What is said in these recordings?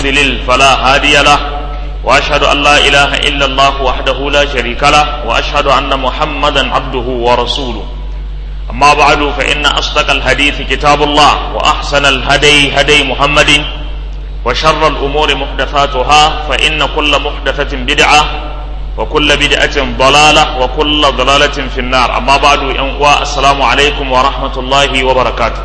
يضلل فلا هادي له وأشهد أن لا إله إلا الله وحده لا شريك له وأشهد أن محمدا عبده ورسوله أما بعد فإن أصدق الحديث كتاب الله وأحسن الهدي هدي محمد وشر الأمور محدثاتها فإن كل محدثة بدعة وكل بدعة ضلالة وكل ضلالة في النار أما بعد السلام عليكم ورحمة الله وبركاته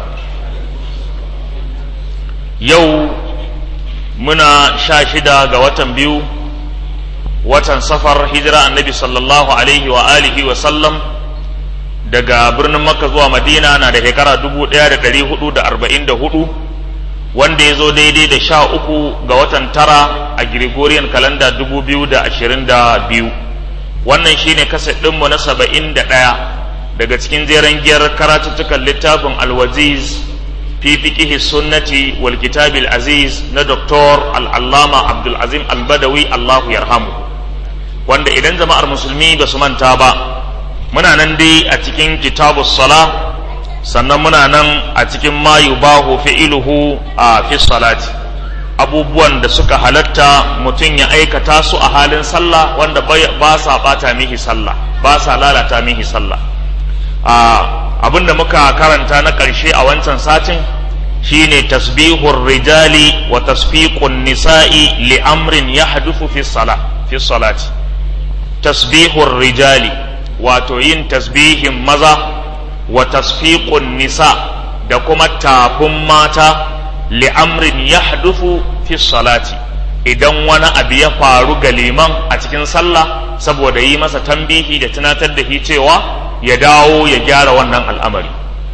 يو منا شاشدا قوة بيو watan safar hijira annabi sallallahu alaihi wa alihi wa sallam daga birnin makka zuwa madina na da shekara dubu ɗaya da ɗari hudu da arba'in da hudu wanda ya zo daidai da sha uku ga watan tara a gregorian kalanda dubu biyu da ashirin da biyu wannan shine kaset ɗinmu na saba'in da ɗaya daga cikin jeren giyar karatuttukan littafin alwaziz fi fiqihi sunnati wal kitabil aziz na doktor al'allama abdulazim albadawi allahu yarhamu wanda idan jama'ar musulmi ba su manta ba muna nan dai a cikin kitabus sala sannan muna nan a cikin ma yubahu fi'iluhu a fi salati abubuwan da suka halatta mutum ya aikata su a halin sallah wanda ba sa bata mihi sallah ba sa lalata mihi sallah abin da muka karanta na ƙarshe a wancan satin shine tasbihur rijali wa tasfiqun nisa'i li amrin yahduthu fi salah fi salati tasbihur rijali wato yin tasbihin maza wa tasfiqun nisa da kuma tafin mata li'amrin yahdufu fi salati idan wani abu ya faru ga liman a cikin sallah saboda yi masa tambihi da tunatar da shi cewa ya dawo ya gyara wannan al'amari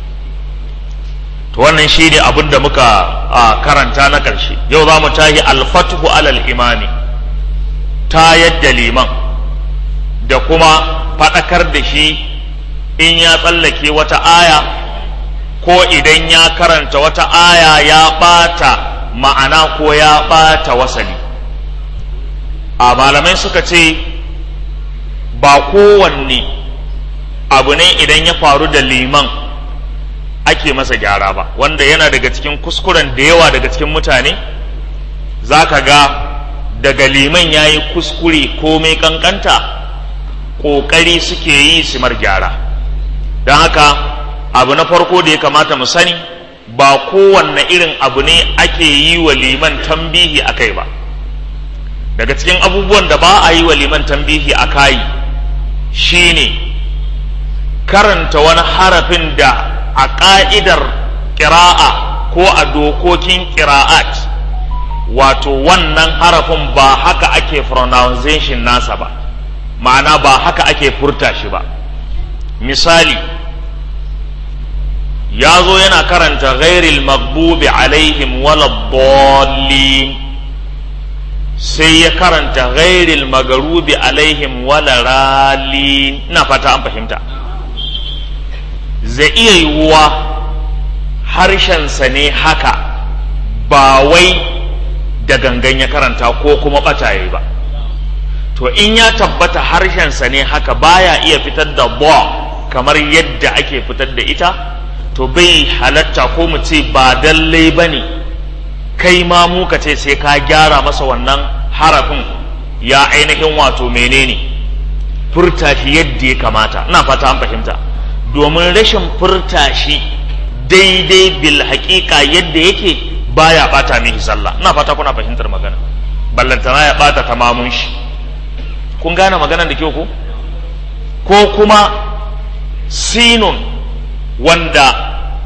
to wannan shi ne abin da muka karanta na ƙarshe yau za mu tahi alfatuhu alal imami ta yadda liman da kuma faɗakar da shi in ya tsallake wata aya ko idan ya karanta wata aya ya ɓata ma'ana ko ya ɓata wasali a malamai suka ce ba kowanne abu ne idan ya faru da liman ake masa gyara ba wanda yana daga cikin kuskuren da yawa daga cikin mutane za ka ga daga liman ya yi kuskure komai kankanta ƙoƙari suke yi su mar gyara don haka abu na farko da ya kamata mu sani ba kowanne irin abu ne ake yi wa liman tambihi a kai ba daga cikin abubuwan da ba a yi wa liman tambihi a kai shine karanta wani harafin da a ƙa'idar ƙira'a ko a dokokin ƙira'at wato wannan harafin ba haka ake pronunciation nasa ba ma'ana ba haka ake furta shi ba misali ya zo yana karanta ghairil magbubi alaihim waladdallin sai ya karanta ghairil magarubi alaihim walaralin ina fata an fahimta zai iya yiwuwa harshensa ne haka ba wai da gangan ya karanta ko kuma ɓataye ba to in ya tabbata harshensa ne haka baya iya fitar da ba kamar yadda ake fitar da ita to bai halatta ko mu ce ba dallai ba ne kai ma mu ka ce sai ka gyara masa wannan harafin ya ainihin wato menene furta shi yadda ya kamata ina fata an fahimta domin rashin furta shi daidai bil haƙiƙa yadda yake baya bata mihi sallah ina fata kuna fahimtar magana ballantana ya bata tamamun shi kun gane maganar da kyau ko ko kuma sinun wanda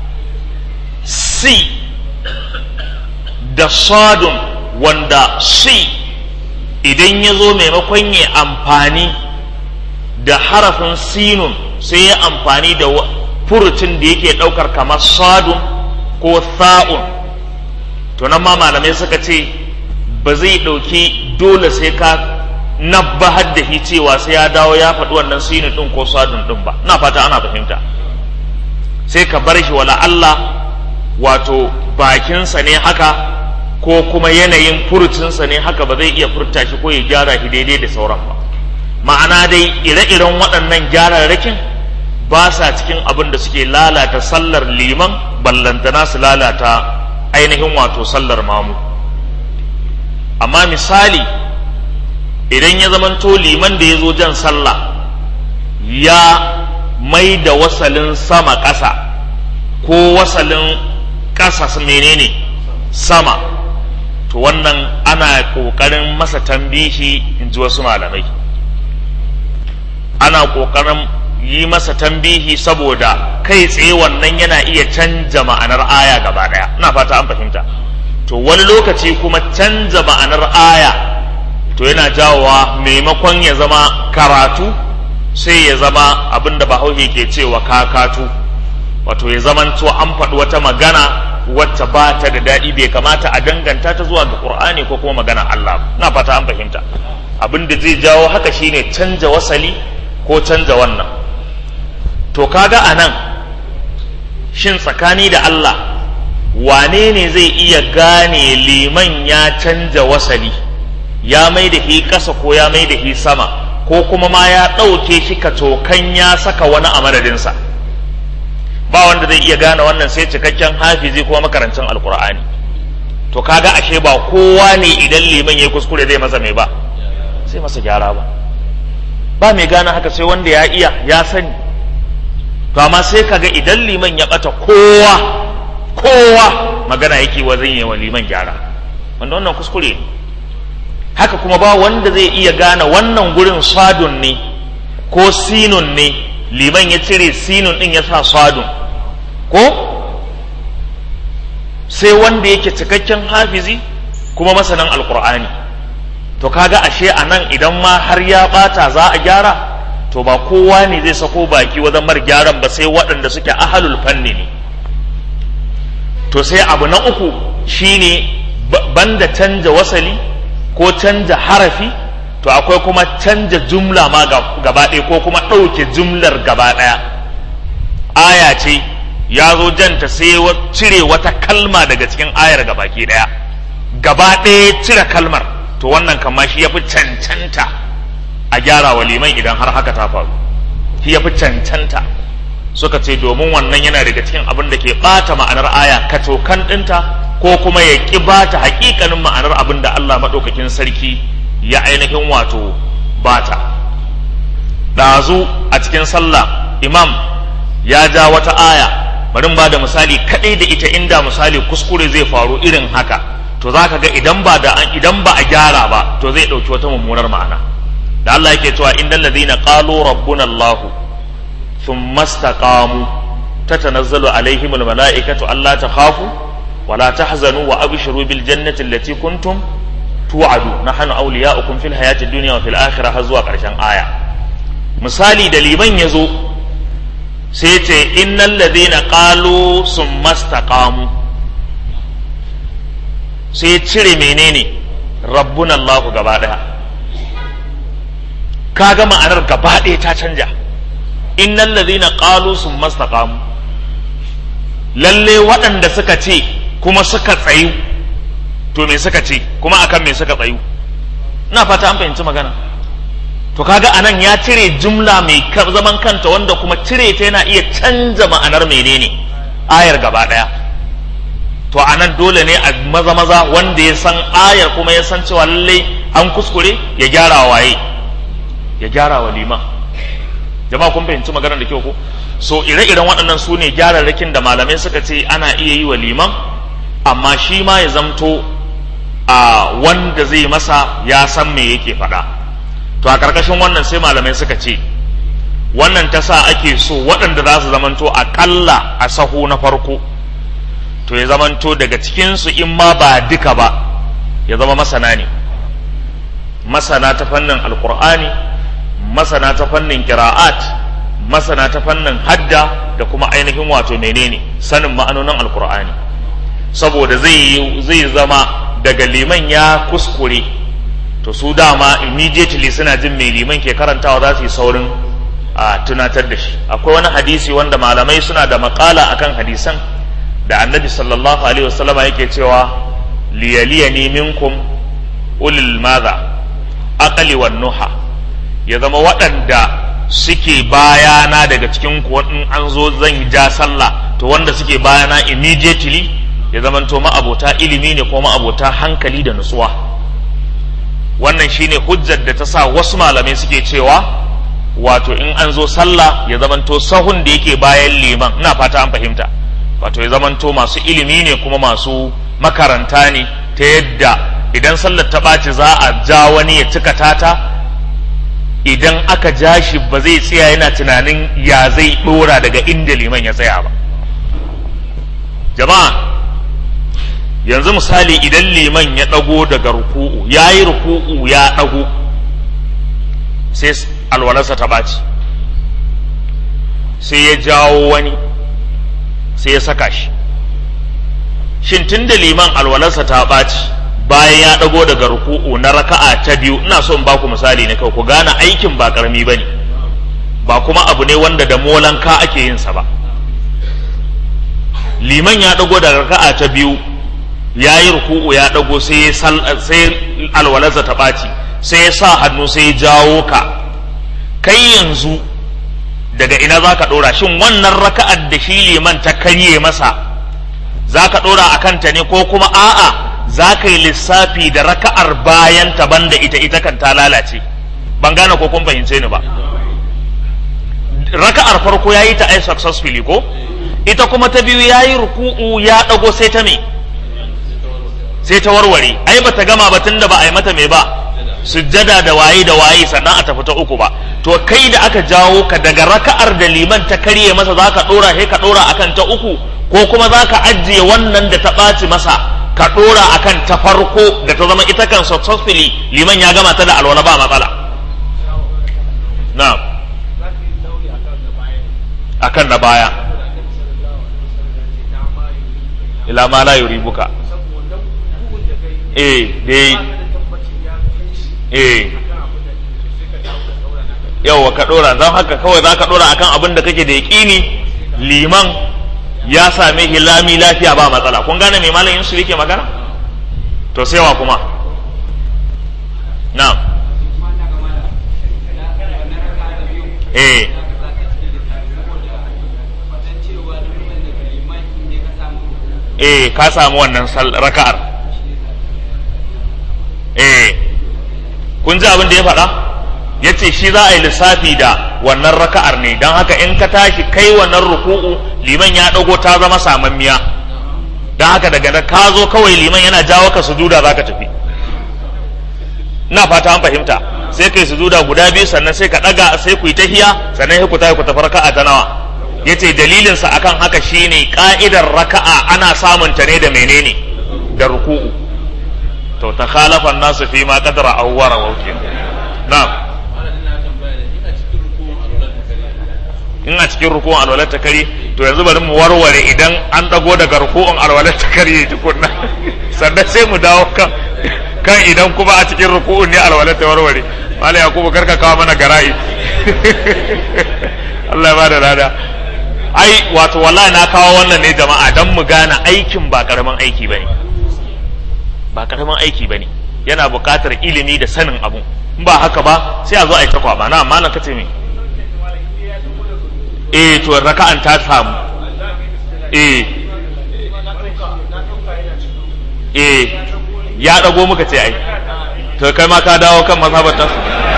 si da sadun wanda si idan ya zo maimakon ya amfani da harafin sinun sai ya amfani da furucin da yake ɗaukar kamar sadun ko sa'un to nan ma malamai suka ce ba zai ɗauki dole sai ka nabbahar da shi cewa sai ya dawo ya faɗi wannan sinin ɗin ko sadun ɗin ba na fata ana fahimta sai ka bar shi wala Allah wato bakinsa ne haka ko kuma yanayin furucinsa ne haka ba zai iya furta shi ko ya gyara shi daidai da sauran ba ma'ana dai ire-iren waɗannan gyararrakin ba sa cikin abin da suke lalata sallar liman ballantana su lalata ainihin wato sallar mamu amma misali idan ya zamanto liman da ya zo jan sallah ya mai da wasalin sama ƙasa ko wasalin ƙasa menene sama to wannan ana ƙoƙarin masa tambihi in ji wasu malamai ana ƙoƙarin yi masa tambihi saboda kai tsaye wannan yana iya canja ma'anar aya gaba ɗaya ina fata an fahimta to wani lokaci kuma canja ma'anar aya to yana jawowa maimakon ya zama karatu sai ya zama abin da bahaushe ke cewa kakatu wato ya zamanto an faɗi wata magana wacce ba ta da daɗi bai kamata a danganta ta zuwa ga ƙur'ani ko kuma magana Allah na fata an fahimta abin da zai jawo haka shine canja wasali ko canja wannan to kaga a nan shin tsakani da Allah wane ne zai iya gane liman ya canja wasali ya mai da hi ƙasa ko ya mai da hi sama ko kuma ma ya ɗauke shi kacokan ya saka wani a madadinsa ba wanda zai iya gane wannan sai cikakken hafizi kuma makarancin alkur'ani to kaga ashe ba kowa ne idan liman ya kuskure zai masa mai ba sai masa gyara ba ba mai gane haka sai wanda ya iya ya sani to amma sai kaga idan liman ya bata kowa kowa magana yake wa zan yi wa liman gyara wanda wannan kuskure ne haka kuma ba wanda zai iya gane wannan gurin sadun ne ko sinun ne liman ya cire sinun din ya sa sadun ko sai wanda yake cikakken hafizi kuma masanin alkur'ani to kaga ashe a nan idan ma har ya bata za a gyara to ba kowa ne zai sako baki wajen mar gyaran ba sai waɗanda suke ahalul fanni ne to sai abu na uku shine banda canja wasali ko canja harafi to akwai kuma canja jumla ma gaba ɗaya ko kuma ɗauke jumlar gaba ɗaya aya ce ya zo janta sai cire wata kalma daga cikin ayar gabaki ɗaya gaba ɗaya cire kalmar to wannan kama shi ya fi cancanta a gyara wa liman idan har haka ta faru shi ya fi cancanta suka ce domin wannan yana daga cikin abin da ke ɓata ma'anar aya kacokan ɗinta ko kuma ya ƙi bata haƙiƙanin ma'anar abin da Allah maɗaukakin sarki ya ainihin wato bata ɗazu a cikin sallah imam ya ja wata aya bari ba da misali kaɗai da ita inda misali kuskure zai faru irin haka to za ka ga idan ba da idan ba a gyara ba to zai ɗauki wata mummunar ma'ana da Allah yake cewa innal ladina qalu rabbuna Allah thumma istaqamu tatanazzalu alaihim almalaikatu alla takhafu wa la tahzanu wa abshiru bil jannati allati kuntum tu'adu nahnu awliya'ukum fil hayati dunya wa fil akhirah har zuwa karshen aya misali da liman yazo sai ce innal ladina qalu summa istaqamu sai cire menene rabbuna Allah gaba daya kaga ma'anar gaba ɗaya ta canja innal ladhina qalu summa istaqamu lalle waɗanda suka ce kuma suka tsayu to me suka ce kuma akan me suka tsayu ina fata an fahimci magana to kaga anan ya cire jumla mai zaman kanta wanda kuma cire ta yana iya canza ma'anar menene ayar gaba ɗaya to anan dole ne a maza maza wanda ya san ayar kuma ya san cewa lalle an kuskure ya gyara waye ya gyara wa liman jama'a kun fahimci maganar da kyau ko so ire-iren waɗannan su ne gyararrakin da malamai suka ce ana iya yi wa liman amma shi ma ya zamto a wanda zai masa ya san me yake faɗa to a ƙarƙashin wannan sai malamai suka ce wannan ta sa ake so waɗanda za su zamanto aƙalla a sahu na farko to ya zamanto daga cikinsu in ma ba duka ba ya zama masana ne masana ta fannin alkur'ani masana ta fannin kira'at masana ta fannin hadda da kuma ainihin wato menene sanin ma'anonin alkur'ani saboda zai zai zama daga liman ya kuskure to su dama immediately suna jin mai liman ke karantawa za su yi saurin a tunatar da shi akwai wani hadisi wanda malamai suna da makala akan hadisan da annabi sallallahu alaihi wasallama yake cewa liyaliyani minkum ulil madha aqli wan nuha ya zama waɗanda suke bayana daga cikin ku in an zo zan ja sallah to wanda suke bayana immediately ya zama to ma'abota ilimi ne ko ma'abota hankali da nutsuwa wannan shine hujjar da ta sa wasu malamai suke cewa wato in an zo sallah ya zamanto sahun da yake bayan liman ina fata an fahimta wato ya zamanto masu ilimi ne kuma masu makaranta ne ta yadda idan sallar ta ɓaci za a ja wani ya cika tata idan aka ja shi ba zai tsaya yana tunanin ya zai ɗora daga inda liman ya tsaya ba jama'a yanzu misali idan liman ya ɗago daga ruku'u ya yi ruku'u ya ɗago sai alwalarsa ta ɓaci sai ya jawo wani sai ya saka shi shin tun da liman alwalarsa ta ɓaci bayan ya ɗago daga ruku'u na raka'a ta biyu ina so in ba ku misali ne kawai ku gane aikin ba ƙarami ba ne ba kuma abu ne wanda da molanka ake yin sa ba liman ya ɗago daga raka'a ta biyu ya yi ruku'u ya ɗago sai alwalarsa ta ɓaci sai ya sa hannu sai ya jawo ka kai yanzu daga ina za ka ɗora shin wannan raka'ar da shi liman ta karye masa za ka ɗora a kanta ne ko kuma a'a za ka yi lissafi da raka'ar bayan ta banda ita ita kan ta lalace ban gane ko kun fahimce ni ba raka'ar farko ya yi ta ai successfully ko ita kuma ta biyu ya yi ruku'u ya ɗago sai ta me sai ta warware ai ba ta gama ba tun da ba a yi mata me ba sujjada da waye da waye sannan a tafi ta uku ba to kai da aka jawo ka daga raka'ar da liman ta karye masa za ka ɗora sai ka ɗora akan ta uku ko kuma za ka ajiye wannan da ta ɓaci masa ka ɗora akan ta farko da ta zama ita kan successfully liman ya gama ta da alwala ba matsala na'am akan na baya ila ma la yuribuka eh dai eh yawa ka dora don haka kawai za ka dora akan abin da kake da yaƙini liman ya same hilami lafiya ba matsala kun gane mai malamin su yake magana to sai wa kuma na eh eh ka samu wannan raka'ar eh kun ji abin da ya faɗa ya ce shi za a yi lissafi da wannan raka'ar ne don haka in ka tashi kai wannan ruku'u liman ya ɗago ta zama samammiya don haka daga da ka zo kawai liman yana jawo ka sujuda za ka tafi ina fata an fahimta sai kai sujuda guda biyu sannan sai ka ɗaga sai ku yi tahiya sannan sai ku tafi ku tafi raka'a ta nawa ya ce dalilinsa akan haka shine ka'idar raka'a ana samunta ne da menene da ruku'u to ta khalafa nasu fi ma qadara awwara wauke na'am in a cikin ruku'un alwalar ta kare to yanzu bari mu warware idan an dago daga ruku'un alwalar ta kare tukunna sannan sai mu dawo kan kan idan kuma a cikin ruku'un ne alwalar ta warware mala yakubu karka kawo mana gara'i Allah ya bada lada ai wato wallahi na kawo wannan ne jama'a dan mu gane aikin ba karamin aiki bane ba karamin aiki bane yana buƙatar ilimi da sanin abu in ba haka ba sai a zo a yi ta kwaba na amma na kace me eh to raka'an ta samu eh eh ya dago muka ce ai to kai ma ka dawo kan mazhabar ta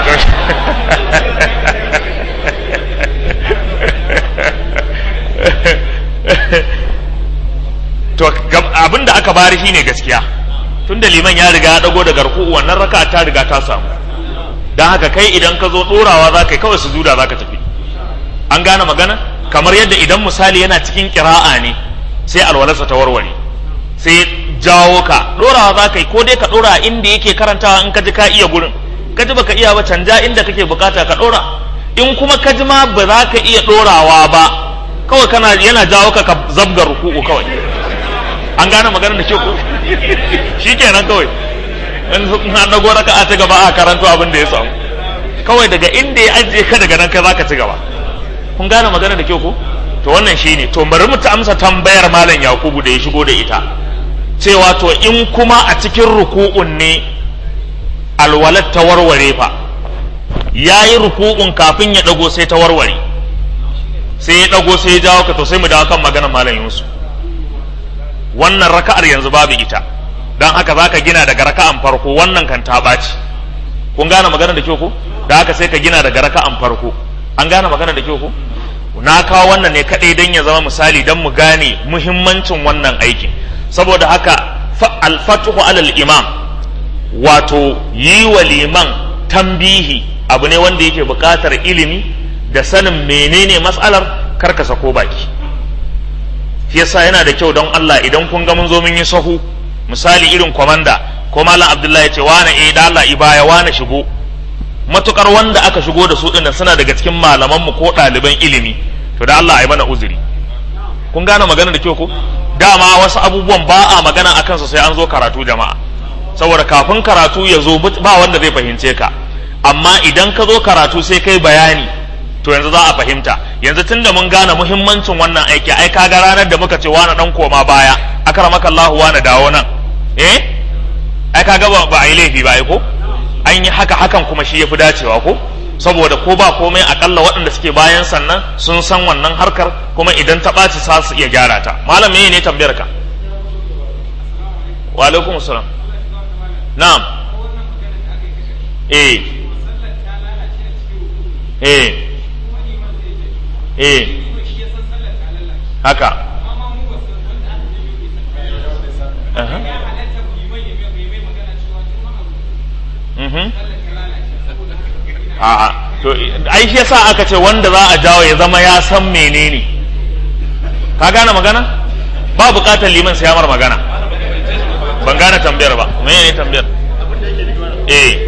to abin da aka bari shine gaskiya tun da liman ya riga ya dago daga ruku'u wannan raka ta riga ta samu don haka kai idan ka zo dorawa za ka yi kawai sujuda za ka tafi an gane magana kamar yadda idan misali yana cikin kira'a ne sai alwalarsa ta warware sai jawo ka dorawa za ka yi ko dai ka dora inda yake karantawa in ka ji ka iya gurin ka ji baka iya ba canja inda kake bukata ka dora in kuma ka ji ma ba za ka iya dorawa ba kawai kana yana jawo ka ka zabga ruku'u kawai an gane maganar da ke ku shi kenan kawai in an dago raka a ci gaba a karanto abin da ya samu kawai daga inda ya ajiye ka daga nan kai za ka ci gaba kun gane maganar da ke ku to wannan shi ne to bari mu ta amsa tambayar malam yakubu da ya shigo da ita cewa to in kuma a cikin ruku'un ne alwalat ta warware fa ya yi ruku'un kafin ya dago sai ta warware sai ya dago sai ya jawo ka to sai mu dawo kan maganar malam yusuf wannan raka'ar yanzu babu ita don haka za ka gina daga raka'an farko wannan kan ta ɓaci kun gane magana da kyau ko da haka sai ka gina daga raka'an farko an gane magana da kyau ko na kawo wannan ne kadai dan ya zama misali dan mu gane muhimmancin wannan aikin saboda haka al-fathu alal imam wato yi wa liman tambihi abu ne wanda yake buƙatar ilimi da sanin menene matsalar karkasa ko baki shi yasa yana da kyau don Allah idan kun ga mun zo mun yi sahu misali irin kwamanda ko malam Abdullahi ya ce wane eh da Allah ibaya wane shigo matukar wanda aka shigo da su dinnan suna daga cikin malaman mu ko ɗaliban ilimi to da Allah ai mana uzuri kun gane magana da kyau ko dama wasu abubuwan ba a magana akan su sai an zo karatu jama'a saboda kafin karatu ya zo ba wanda zai fahimce ka amma idan ka zo karatu sai kai bayani to yanzu za a fahimta yanzu tunda mun gane muhimmancin wannan aiki ai kaga ranar da muka ce wani dan koma baya akramaka Allah wani dawo nan eh ai kaga ba, ba a yi laifi ba ai ko an yi haka hakan kuma shi yafi dacewa ko saboda ko ba komai akalla waɗanda suke bayan sannan sun san wannan harkar kuma idan ta ɓaci sa su iya gyara ta malam me ne tambayar ka wa alaikum salam na'am eh eh eh haka a'a to ai shi yasa aka ce wanda za a jawo ya zama ya san menene ka gane magana ba bukatar liman sai mar magana ban gane tambayar ba menene tambayar eh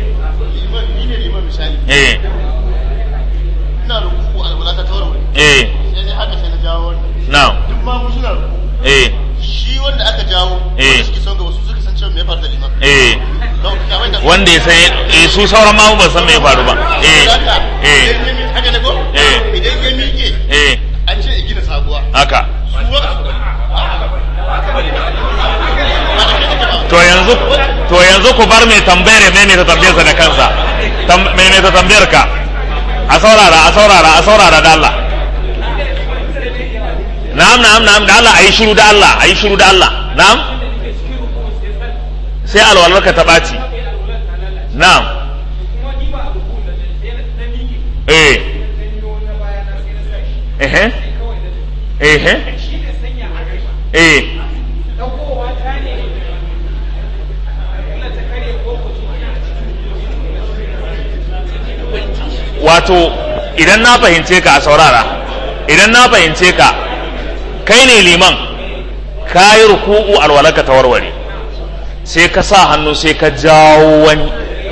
eh ina rukuku alwala ta tawarware eh sai dai haka sai na jawo wannan now duk ma mu suna rukuku eh shi wanda aka jawo Eh. wanda suke son gaba su suka san cewa me ya faru da liman eh Kawai ka mai da- wanda ya san eh su sauran ma ba san me ya faru ba eh Haka, eh idan ya mi- haka ne ko Eh. idan ya miƙe eh an ce ya gina sabuwa haka su wa- to yanzu to yanzu ku bar mai tambayar ya maimaita tambayarsa da kansa Tam- maimaita tambayar ka a saurara a saurara a saurara da Allah na'am na'am na'am da Allah ayi shiru da Allah ayi shiru da Allah na'am sai alwalar ka ta ɓaci na'am eh eh eh eh wato idan na fahimce ka a saurara idan na fahimce ka kai ne liman ka yi ruku'u alwalaka ta warware sai ka sa hannu sai ka jawo wani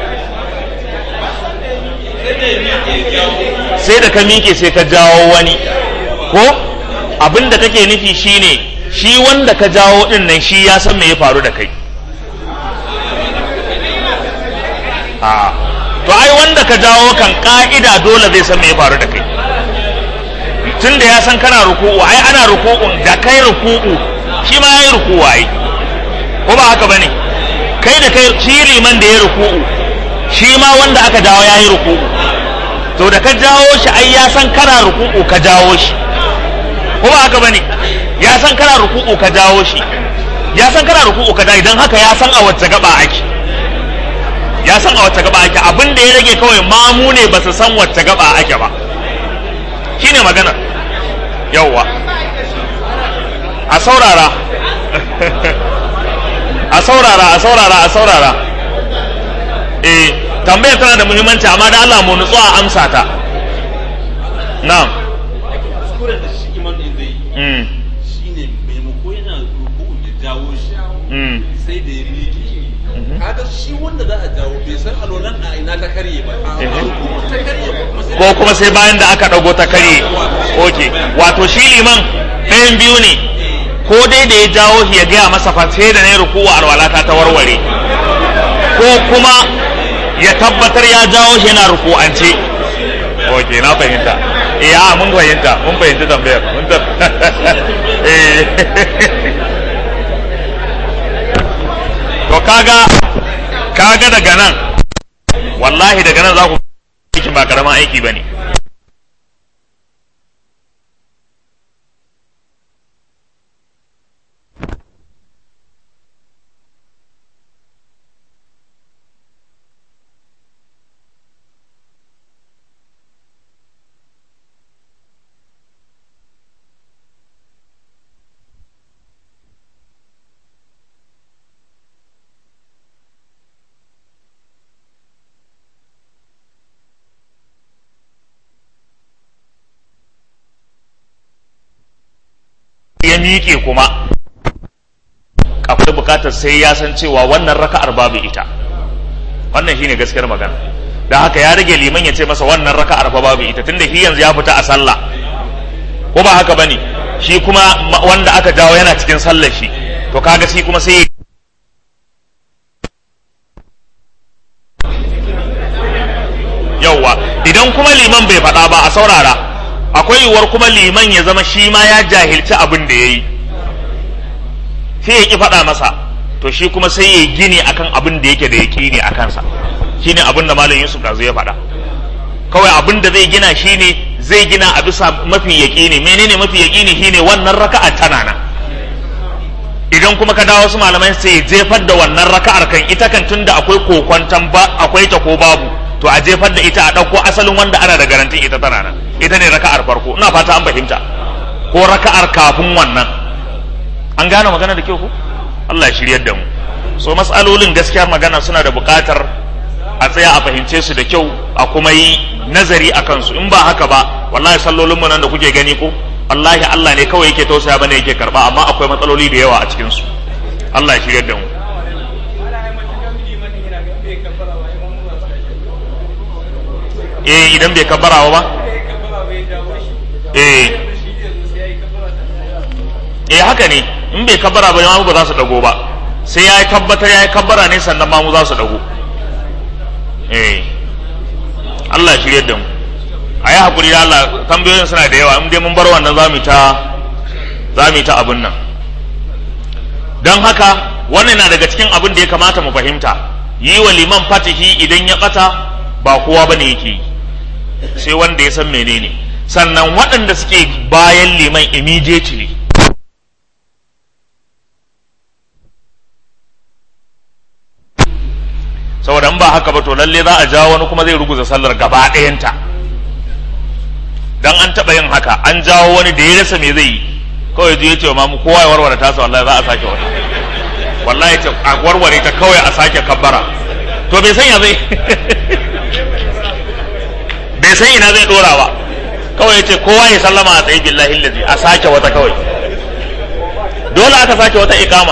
sai da ka miƙe sai ka jawo wani ko abin da kake nufi shine shi wanda ka jawo din nan shi ya san me ya faru da kai a to ai wanda ka jawo kan ka'ida dole zai san me ya faru da kai tun da ya san kana ruku'u ai ana ruku'un da kai ruku'u shi ma yayi ruku'u ai ko ba haka bane kai da kai shi liman da ya ruku'u shi ma wanda aka jawo yayi ruku'u to da ka jawo shi ai ya san kana ruku'u ka jawo shi ko ba haka bane ya san kana ruku'u ka jawo shi ya san kana ruku'u ka jawo idan haka ya san a wacce gaba ake ya san a wacce gaba ake abin da ya rage kawai mamu ne ba su san wacce gaba ake ba shine magana yawwa a saurara a saurara a saurara a saurara eh tambayar tana da muhimmanci amma da Allah mu nutsu a amsa ta na'am kuskuren da shi iman din zai mm shi ne maimako yana ruku ya jawo shi mm sai da ya miƙe kaga shi wanda za a jawo bai san alolan a ina ta karye ba a Eh. ruku ta karye ba kuma sai ko kuma sai bayan da aka ɗago ta karye oke wato shi liman ɗayan biyu ne ko dai da ya jawo shi ya gaya masa fa sai da na yi rukuwa alwalata ta warware ko kuma ya tabbatar ya jawo shi yana ruku'ance oke na fahimta eh a mun fahimta mun fahimci tambayar mun ta eh to kaga kaga daga nan wallahi daga nan za ku aikin ba karamin aiki bane ya miƙe kuma akwai bukatar sai ya san cewa wannan raka'ar babu ita wannan shine gaskiyar magana da haka ya rage liman ya ce masa wannan raka'ar fa babu ita tunda shi yanzu ya fita a sallah ko ba haka bane shi kuma wanda aka jawo yana cikin sallar shi to kaga shi kuma sai yauwa idan kuma liman bai faɗa ba a saurara akwai yiwuwar kuma liman ya zama shi ma ya jahilci abin da ya yi sai ya ki faɗa masa to shi kuma sai ya gini akan abin da yake da ya ne a kansa shine abin da malam yusuf ɗazu ya faɗa kawai abin da zai gina shine zai gina a bisa mafi yaƙini menene mafi yaƙini shine wannan raka'a tana nan idan kuma ka dawo wasu malamai sai jefar da wannan raka'ar kan ita kan tunda akwai kokwantan ba akwai ta ko babu to a jefar da ita a ɗauko asalin wanda ana da garantin ita tana nan ita ne raka'ar farko ina fata an fahimta ko raka'ar kafin wannan an gane magana da kyau ko Allah ya shiryar da mu so mas'alolin gaskiya magana suna da buƙatar a tsaya a fahimce su da kyau a kuma yi nazari a kansu in ba haka ba wallahi sallolin mu nan da kuke gani ko wallahi Allah ne kawai yake tausaya bane yake karba amma akwai matsaloli da yawa a cikin su Allah ya shiryar da mu eh idan bai kabbarawa ba eh eh haka ne in bai kabbara ba mamu ba za su dago ba sai ya yi tabbatar ya yi kabbara ne sannan mamu za su dago eh Allah ya shirye da mu a yi haƙuri da Allah tambayoyin suna da yawa in dai mun bar wannan za mu ta za mu ta abin nan don haka wannan na daga cikin abin da ya kamata mu fahimta yi wa liman fatihi idan ya ɓata ba kowa ba ne yake yi sai wanda ya san menene sannan waɗanda suke bayan liman immediately saboda in ba haka ba to lalle za a jawo wani kuma zai ruguza sallar gaba ɗayanta dan an taɓa yin haka an jawo wani da ya rasa me zai yi kawai ya ce wa mamu kowa ya warware tasa wallahi za a sake wata wallahi ce a warware ta kawai a sake kabbara to bai san ya zai bai san ina zai dora ba kawai ce kowa ya sallama a tsaye billahi lazi a sake wata kawai dole aka sake wata ikama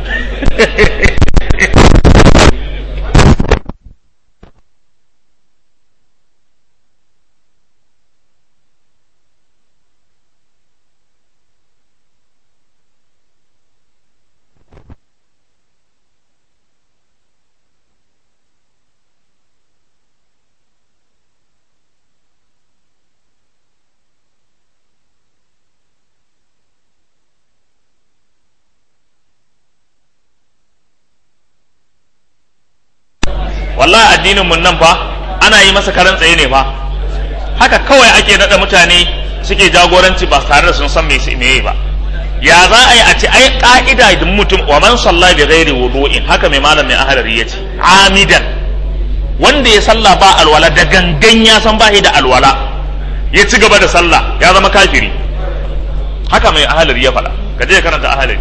wallahi addinin mun nan fa ana yi masa karan tsaye ne fa haka kawai ake nada mutane suke jagoranci ba tare da sun san me meye ba ya za a yi a ce ai ka'ida da mutum wa man salla bi ghairi wudu'in haka mai malam mai ahlari yace amidan wanda ya salla ba alwala da gangan ya san ba da alwala ya ci gaba da sallah ya zama kafiri haka mai ahlari ya faɗa ka je karanta ahlari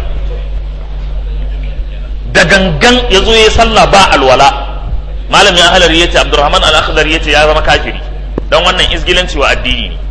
da gangan ya zo ya salla ba alwala malamin ahlari yace abdurrahman al-akhdar yace ya zama kafiri dan wannan izgilanci wa addini ne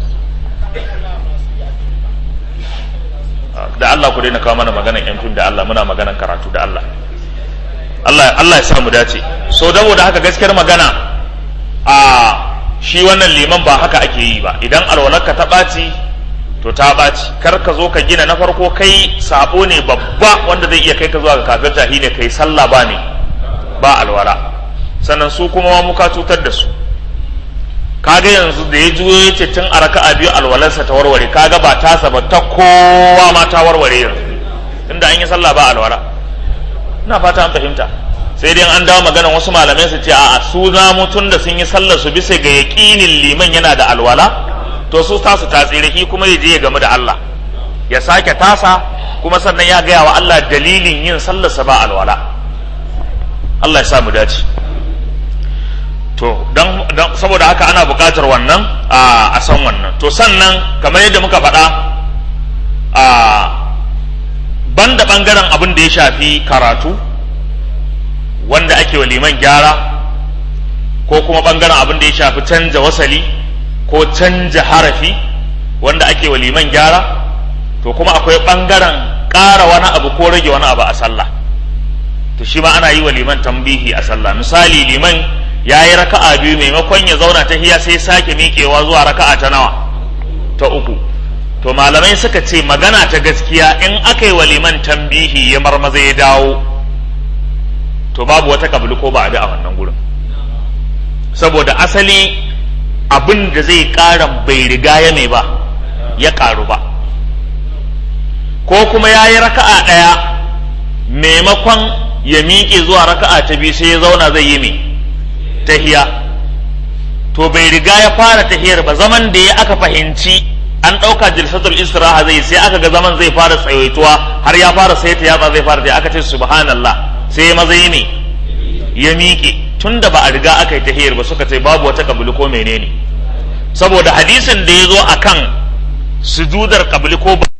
da Allah ku daina kawo mana maganan yan fim da Allah muna maganan karatu da Allah Allah Allah ya samu dace so da haka gaskiyar magana a shi wannan liman ba haka ake yi ba idan alwalarka ta ɓaci to ta ɓaci kar ka zo ka gina na farko kai sabo ne babba wanda zai iya kai ka zuwa ga kafirta ne kai sallah ba ne ba alwala sannan su kuma muka cutar da su kaga yanzu da ya juyo ya ce tun a raka'a biyu alwalarsa ta warware kaga ba tasa ba ta kowa ma ta warware yanzu tunda an yi sallah ba alwala ina fata an fahimta sai dai an dawo maganar wasu malamai su ce a'a su za tun da sun yi sallar su bisa ga yaƙinin liman yana da alwala to su tasu ta tsiraki kuma ya je ya gamu da Allah ya sake tasa kuma sannan ya gaya wa Allah dalilin yin sallarsa ba alwala Allah ya sa mu dace to don saboda haka ana buƙatar wannan a san wannan to sannan kamar yadda muka faɗa a banda ɓangaren abin da ya shafi karatu wanda ake wa liman gyara ko kuma ɓangaren abin da ya shafi canja wasali ko canja harafi wanda ake wa liman gyara to kuma akwai ɓangaren ƙara wani abu ko rage wani abu a sallah to shi ma ana yi wa liman tambihi a sallah misali liman ya yi raka'a biyu maimakon ya zauna ta hiya sai sake miƙewa zuwa raka'a ta nawa ta uku to malamai suka ce magana ta gaskiya in aka yi wa liman tambihi ya marmaza ya dawo to babu wata kabili ko ba a a wannan gurin saboda asali abin da zai ƙara bai riga ya mai ba ya ƙaru ba ko kuma ya yi raka'a ɗaya maimakon ya miƙe zuwa raka'a ta biyu sai ya zauna zai yi mai tahiya to bai riga ya fara tahiyar ba zaman da ya aka fahimci an ɗauka jilsatul istiraha zai sai aka ga zaman zai fara tsawaituwa har ya fara sai ta yatsa zai fara ta aka ce subhanallah sai ya maza yi ne ya miƙe tun da ba a riga aka yi tahiyar ba suka ce babu wata kabili ko menene saboda hadisin da ya zo akan sujudar kabili ko ba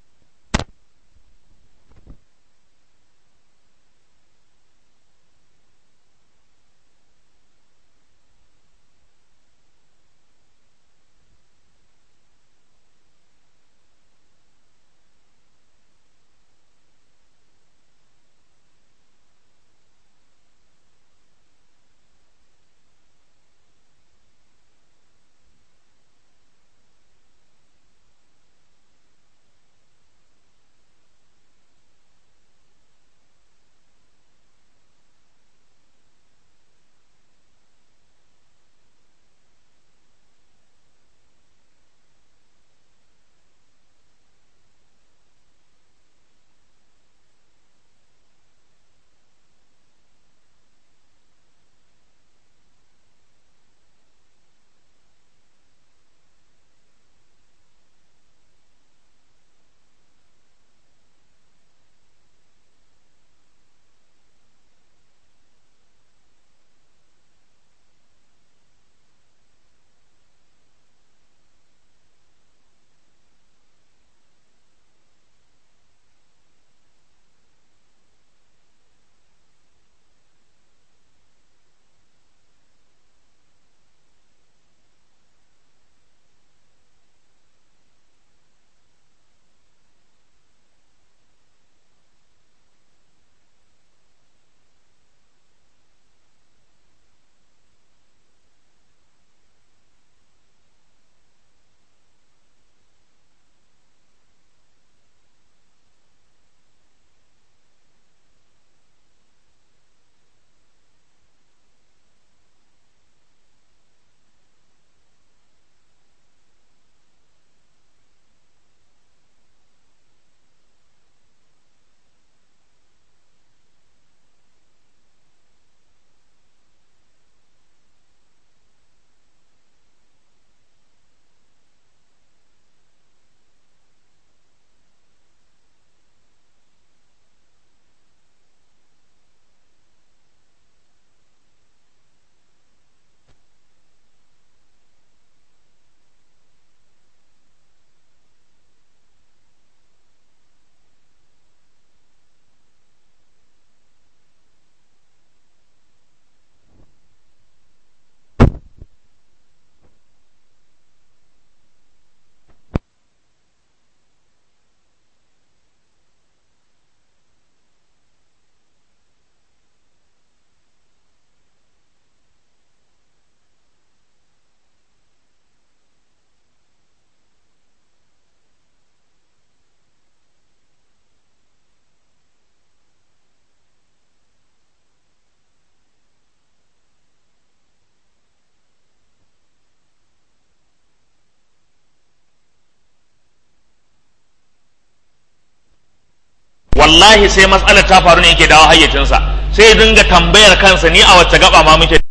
wallahi sai matsalar ta faru ne yake dawo hayyacinsa sai ya dinga tambayar kansa ni a wacce gaba ma muke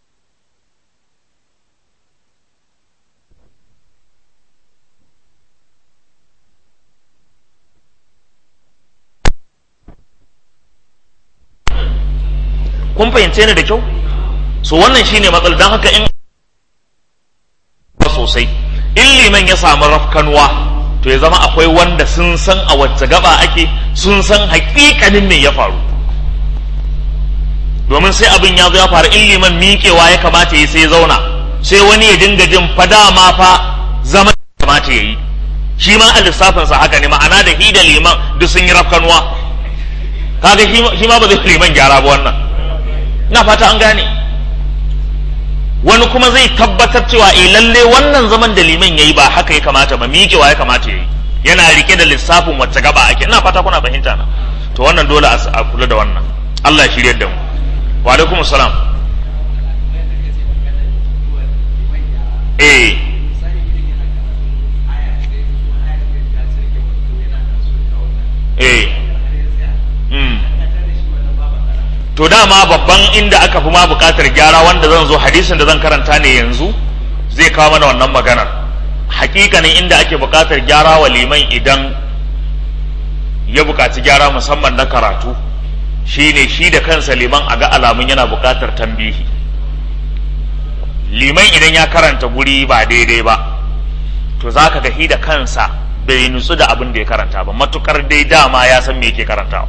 kun fahimce ni da kyau so wannan shine matsalar don haka in sosai in liman ya samu rafkanuwa to ya zama akwai wanda sun san a wacce gaba ake sun san hakikanin me ya faru domin sai abin ya zo ya faru in liman miƙewa ya kamata ya sai zauna sai wani ya dinga jin fada ma fa zama ya kamata ya yi shi ma a lissafinsa haka ne ma'ana da hi da liman duk sun yi rafkanuwa kaga shi ma ba zai liman gyara ba wannan na fata an gane wani kuma zai tabbatar cewa eh lalle wannan zaman da liman yayi ba haka ya kamata ba miƙewa ya kamata yayi yana rike da lissafin wacce gaba ake ina fata kuna fahimta na to wannan dole a kula da wannan Allah ya shirye da mu wa alaikum salam eh eh mm. to dama babban inda aka fi ma bukatar gyara wanda zan zo hadisin da zan karanta ne yanzu zai kawo mana wannan maganar hakikanin inda ake bukatar gyara wa liman idan ya bukaci gyara musamman na karatu shine shi da kansa liman a ga alamun yana bukatar tambihi liman idan ya karanta guri ba daidai ba to za ka ga da kansa bai nutsu da abin da ya karanta ba matukar dai dama ya san me yake karantawa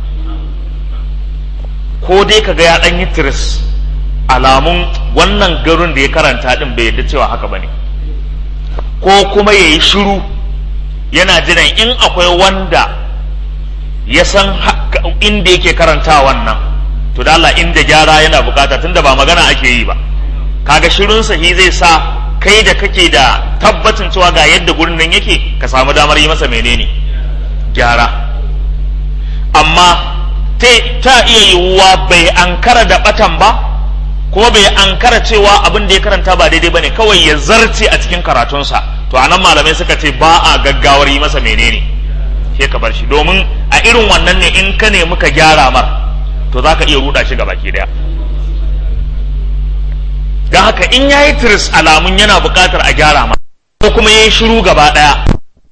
ko dai ka ga ya dan yi tiris alamun wannan garin da ya karanta din bai yadda cewa haka bane ko kuma ya yi shiru yana jiran in akwai wanda ya san inda yake karanta wannan to da Allah inda gyara yana bukata tunda ba magana ake yi ba kaga shirin sahi zai sa kai da kake da tabbacin cewa ga yadda gurin nan yake ka samu damar yi masa menene gyara amma ta iya yiwuwa bai ankara da batan ba kuma bai ankara cewa abin da ya karanta ba daidai bane kawai ya zarce a cikin karatunsa to anan malamai suka ce ba a gaggawar yi masa menene sai ka bar shi domin a irin wannan ne in ka nemi ka gyara mar to za ka iya ruda shi gabaki daya don haka in ya yi tiris alamun yana buƙatar a gyara mar ko kuma ya yi shiru gaba daya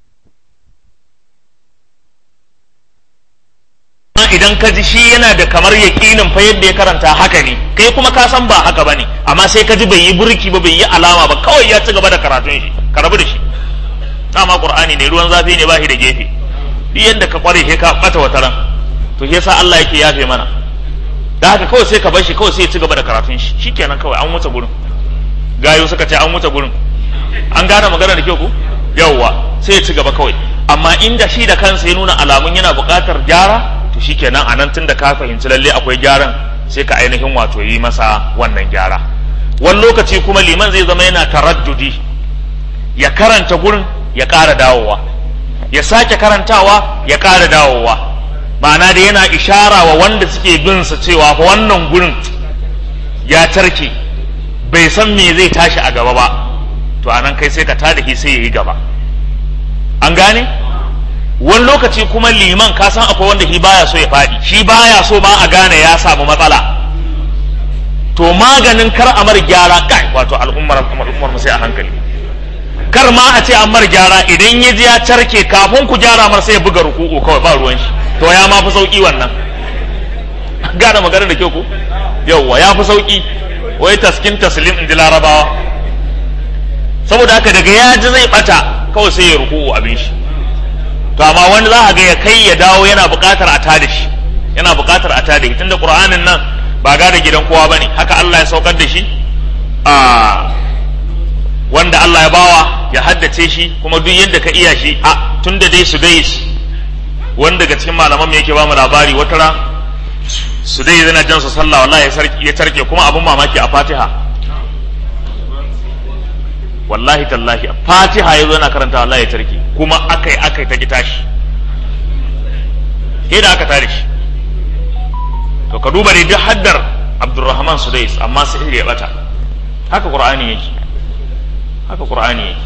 idan ka ji shi yana da kamar yaƙinin fa yadda ya karanta haka ne kai kuma ka san ba haka bane amma sai ka ji bai yi burki ba bai yi alama ba kawai ya ci gaba da karatun shi ka rabu da shi dama qur'ani ne ruwan zafi ne ba shi da gefe duk yadda ka kware sai ka bata wata ran to shi yasa Allah yake yafe mana da haka kawai sai ka bar shi kawai sai ya ci gaba da karatun shi shikenan kawai an wuce gurin gayo suka ce an wuce gurin an gane magana da kyau ko yawwa sai ya ci gaba kawai amma inda shi da kansa ya nuna alamun yana buƙatar gyara to shikenan a nan tunda ka fahimci lalle akwai gyaran sai ka ainihin wato yi masa wannan gyara wani lokaci kuma liman zai zama yana taraddudi ya karanta gurin ya ƙara dawowa ya sake karantawa ya ƙara dawowa ma'ana da yana ishara wa wanda suke bin sa cewa fa wannan gurin ya tarke bai san me zai tashi a gaba ba to anan kai sai ka tada shi sai ya yi gaba an gane wani lokaci kuma liman ka san akwai wanda shi baya so ya faɗi shi baya so ma a gane ya samu matsala to maganin kar a mar gyara kai wato al'ummar al'ummar sai a hankali kar ma a ce an mar gyara idan ya ji ya carke kafin ku gyara mar sai ya buga ruku'u kawai ba ruwan shi to ya ma fi sauki wannan gane magana da kyau ku yauwa ya fi sauki wai taskin taslim in ji larabawa saboda haka daga ya ji zai bata kawai sai ya ruku'u abin shi to amma wani za a ga ya kai ya dawo yana buƙatar a tada shi yana buƙatar a tada shi tunda qur'anin nan ba ga da gidan kowa bane haka Allah ya saukar da shi a wanda Allah ya bawa ya haddace shi kuma duk yadda ka iya shi a tunda dai su dai wanda daga cikin malaman me yake ba mu labari wata ran su dai yana jan su sallah wallahi ya tarke kuma abun mamaki a Fatiha wallahi tallahi fatiha ya zo yana karanta wallahi ya tarki kuma akai akai ta ki tashi sai da aka tare shi to ka duba dai duk haddar abdurrahman sudais amma sai ya bata haka qur'ani yake haka qur'ani yake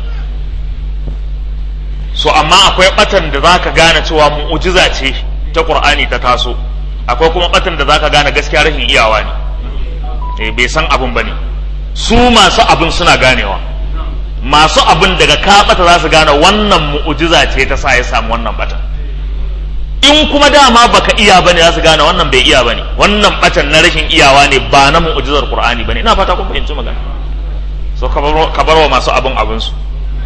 so amma akwai batan da zaka gane cewa mu'jiza ce ta qur'ani ta taso akwai kuma batan da zaka gane gaskiya rashin iyawa ne eh bai san abun bane su masu abun suna ganewa masu abin daga ka bata za su gane wannan mu'ujiza ce ta sa ya samu wannan batan in kuma dama baka iya bane za su gane wannan bai iya bane wannan batan na rashin iyawa ne ba na mu'ujizar qur'ani bane ina fata kun fahimci magana so ka bar wa masu abin abin su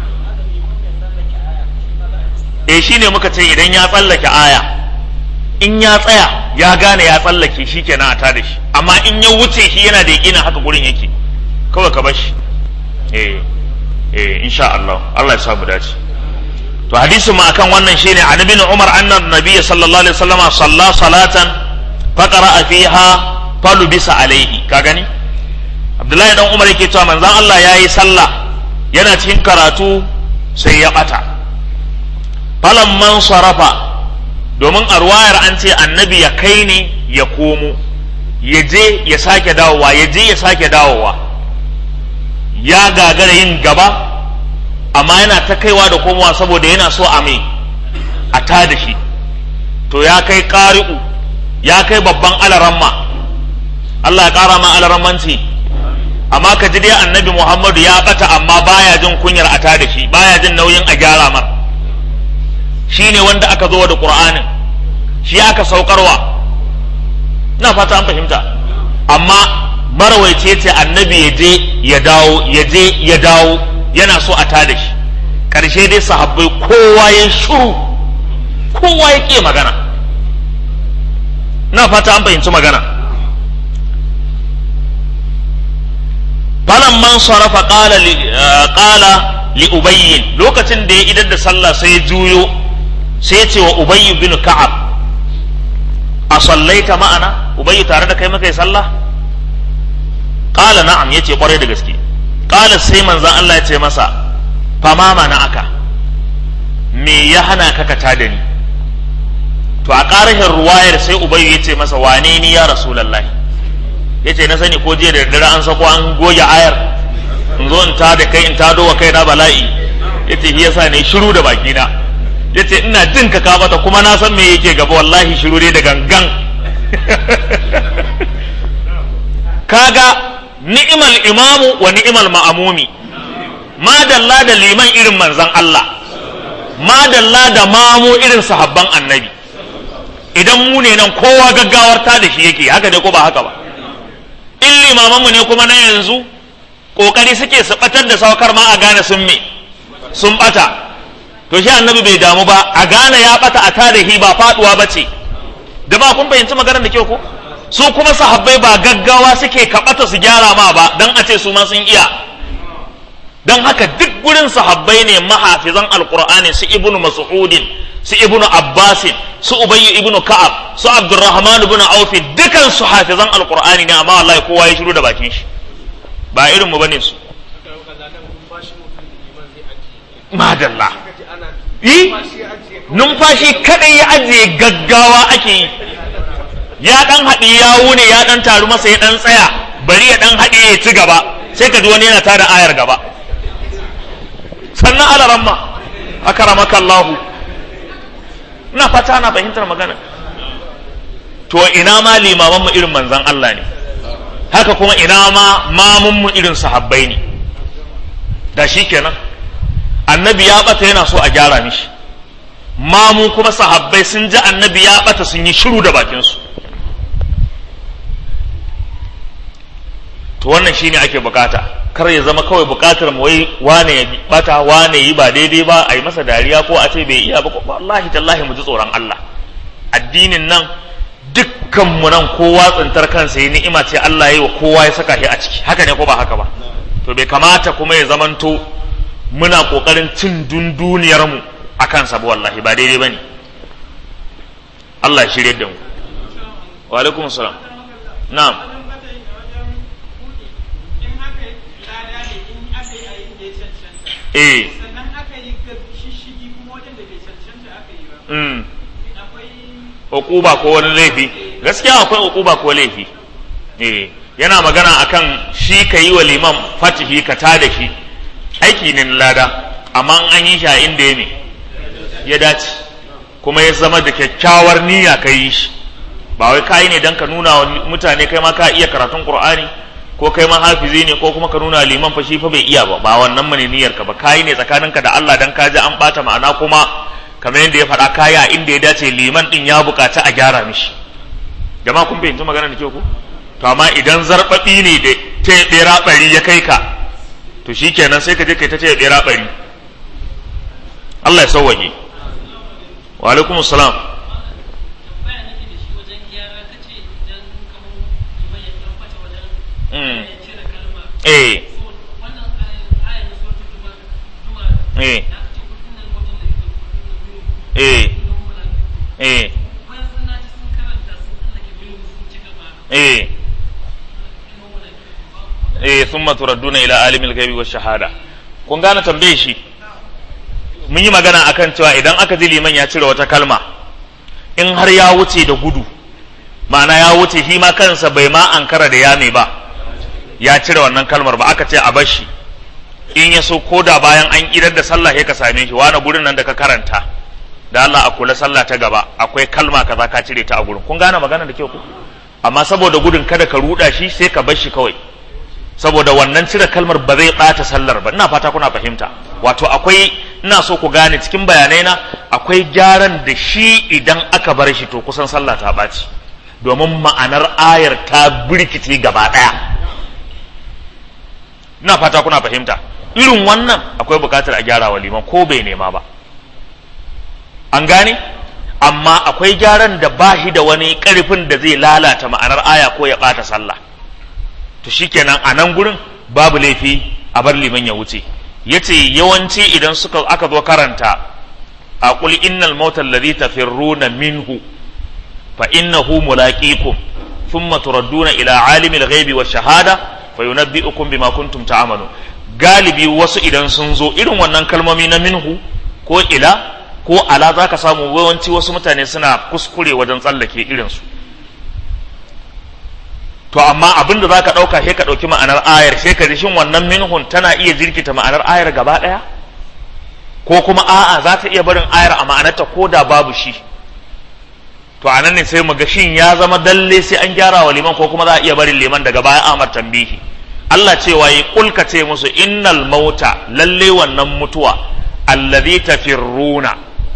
eh shine muka ce idan ya tsallake aya in ya tsaya ya gane ya tsallake shi kenan a tada shi amma in ya wuce shi yana da yakinin haka gurin yake kawai ka bar shi eh eh insha Allah Allah ya samu dace to hadisin mu akan wannan shine an ibn umar anna nabiy sallallahu alaihi wasallam salla salatan faqara fiha falubisa alaihi ka gani abdullahi dan umar yake cewa manzon Allah yayi sallah yana cikin karatu sai ya bata falamman sarafa domin a ruwayar an ce annabi ya kai ne ya komo ya je ya sake dawowa ya je ya sake dawowa ya gagara yin gaba amma yana ta kaiwa da komowa saboda yana so a mai a ta da shi to ya kai ƙari'u ya kai babban alaramma Allah ya ƙara ma alarammanci amma ka ji dai annabi Muhammadu ya ɓata amma baya jin kunyar a ta da shi baya jin nauyin a gyara mar shi ne wanda aka zo da ƙur'anin shi aka saukarwa na fata an fahimta amma marawaice ce annabi ya je ya dawo ya je ya dawo yana so a tada shi ƙarshe dai sahabbai kowa ya shuru kowa ya ƙi magana na fata an fahimci magana falan man sarafa ƙala li ubayyin lokacin da ya idar da sallah sai ya juyo sai ya ce wa ubayyu bin ka'ab a sallaita ma'ana ubayyu tare da kai muka yi sallah qala na'am yace kwarai da gaske qala sai manzon Allah ya ce masa fama mana aka me ya hana ka ka tada ni to a ƙarashin ruwayar sai ubayyu ya ce masa wane ni ya rasulullahi ya ce na sani ko jiya da daddare an sako an goge ayar in zo in tada kai in tado wa kai na bala'i ya ce shi yasa ne shiru da bakina ya ce ina jin ka ka bata kuma na san me yake gaba wallahi shiru dai da gangan kaga ni'imal imamu wa ni'imal ma'amumi madalla da liman irin manzan Allah madalla da mamu irin sahabban annabi idan mu ne nan kowa gaggawar ta da shi yake haka dai ko ba haka ba in limamanmu ne kuma na yanzu kokari suke su batar da saukar ma a gane sun me sun bata to shi annabi bai damu ba a gane ya bata a tarihi ba faduwa ba ce da ba kun fahimci maganar da kyau ko su kuma sahabbai ba gaggawa suke kaɓata su gyara ma ba don a ce su ma sun iya don haka duk gurin sahabbai ne mahafizan alkur'ani su ibnu mas'udin su ibnu abbasin su ubayyu ibnu ka'ab su abdurrahman ibnu aufi dukan su hafizan alkur'ani ne amma wallahi kowa ya shiru da bakin shi ba irin mu bane su madalla yi numfashi kadai ya ajiye gaggawa ake yi ya dan haɗi ya wune ya dan taru masa ya dan tsaya bari ya dan haɗi ya ci gaba sai ka ji wani yana tada ayar gaba sannan alaramma akaramaka Allahu ina fata na fahimtar magana to ina ma limaman mu irin manzan Allah ne haka kuma ina ma mamun mu irin sahabbai ne da shi kenan annabi ya bata yana so a gyara mishi mamu kuma sahabbai sun ji annabi ya bata sun yi shiru da bakinsu to wannan shine ake bukata kar ya zama kawai bukatar mu wai wane ya bata wane yi ba daidai ba a yi masa dariya ko a ce bai iya ba wallahi tallahi mu ji tsoron Allah addinin nan dukkan mu nan kowa tsintar kansa yi ni'ima ce Allah yi wa kowa ya saka shi a ciki haka ne ko ba haka ba to bai kamata kuma ya zamanto muna kokarin cin dunduniyar mu akan sa wallahi ba daidai bane Allah ya shirye da mu wa alaikum salam na'am eh sannan aka yi shishigi kuma wajen da bai cancanta aka yi ba mm akwai uquba ko wani laifi gaskiya akwai uquba ko laifi eh yana magana akan shi ka yi wa liman fatihi ka ta da shi aiki ne na lada amma an yi shi a inda ya ne ya dace kuma ya zama da kyakkyawar niyya ka yi shi ba wai ka yi ne don ka nuna wa mutane kai ma ka iya karatun qur'ani ko kai ma hafizi ne ko kuma ka nuna liman fa shi fa bai iya ba ba wannan mane niyyar ka ba ka yi ne tsakaninka da Allah dan ka ji an bata ma'ana kuma kamar yadda ya faɗa kaya inda ya dace liman din ya buƙaci a gyara mishi jama'a kun fahimci magana da ke ku to amma idan zarbabi ne da ta bera bari ya kai ka to shikenan sai ka je kai ta ce bera bari Allah ya sauwaje wa alaikum salam tambaya nake da shi wajen gyara ta ce idan kamar kuma ya dan fata wajen Mm. ya cire kalma eh so wannan ayan ayan suratul juma juma eh da aka ce kullun nan wajen da yake eh eh thumma turadduna ila alimil ghaibi wash shahada kun gane tambaye shi mun yi magana akan cewa idan aka ji liman ya cire wata kalma in har ya wuce da gudu ma'ana ya wuce shi ma kansa bai ma ankara da yame ba ya cire wannan kalmar ba aka ce a bar shi in ya so ko da bayan an idar da sallah sai ka same shi wani gurin nan da ka karanta da Allah a kula sallah ta gaba akwai kalma kaza ka cire ta a gurin kun gane magana da kyau ku amma saboda gudun kada ka ruda shi sai ka bar shi kawai saboda wannan cire kalmar ba zai ɓata sallar ba ina fata kuna fahimta wato akwai ina so ku gane cikin bayanai na akwai gyaran da shi idan aka bar shi to kusan sallah ta ɓaci domin ma'anar ayar ta birkice gaba ɗaya ina fata kuna fahimta irin wannan akwai buƙatar a gyara wa liman ko bai nema ba an gane amma akwai gyaran da ba shi da wani ƙarfin da zai lalata ma'anar aya ko ya ɓata sallah to shikenan a nan gurin babu laifi a bar liman ya wuce yace yawanci idan suka aka zo karanta a qul innal mauta alladhi tafirruna minhu fa innahu mulaqikum thumma turadduna ila alimil ghaibi wash shahada fa yunabbi'ukum bima kuntum ta'malu galibi wasu idan sun zo irin wannan kalmomi na minhu ko ila ko ala zaka samu yawanci wasu mutane suna kuskure wajen tsallake irinsu su to amma abin da za ka ɗauka sai ka ɗauki ma'anar ayar sai ka ji shin wannan minhun tana iya jirkita ma'anar ayar gaba ɗaya ko kuma a'a za ta iya barin ayar a ma'anarta ko da babu shi to anan ne sai mu ga shin ya zama dalle sai an gyara wa liman ko kuma za a iya barin liman daga baya amar tambihi Allah cewa yi kulka ce musu innal mauta lalle wannan mutuwa allazi tafirruna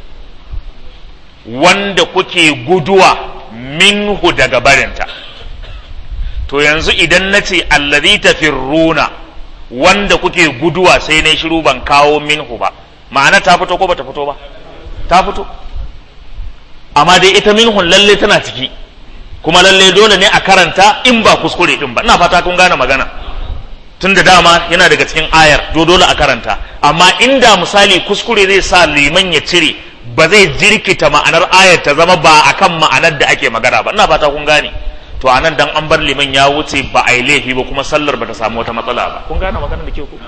wanda kuke guduwa minhu daga barinta to yanzu idan na ce allazi tafirruna wanda kuke guduwa sai na shiru ban kawo minhu ba ma'ana ta fito ko bata fito ba ta fito amma dai ita minhun lalle tana ciki kuma lalle dole ne a karanta in ba kuskure din ba ina fata kun gane magana tun da dama yana daga cikin ayar do dole a karanta amma inda misali kuskure zai sa liman ya cire ba zai jirkita ma'anar ayar ta zama ba akan ma'anar da ake magana ba ina fata kun gane to a nan dan an bar liman ya wuce ba a yi laifi ba kuma sallar ba ta samu wata matsala ba kun gane magana da ke ku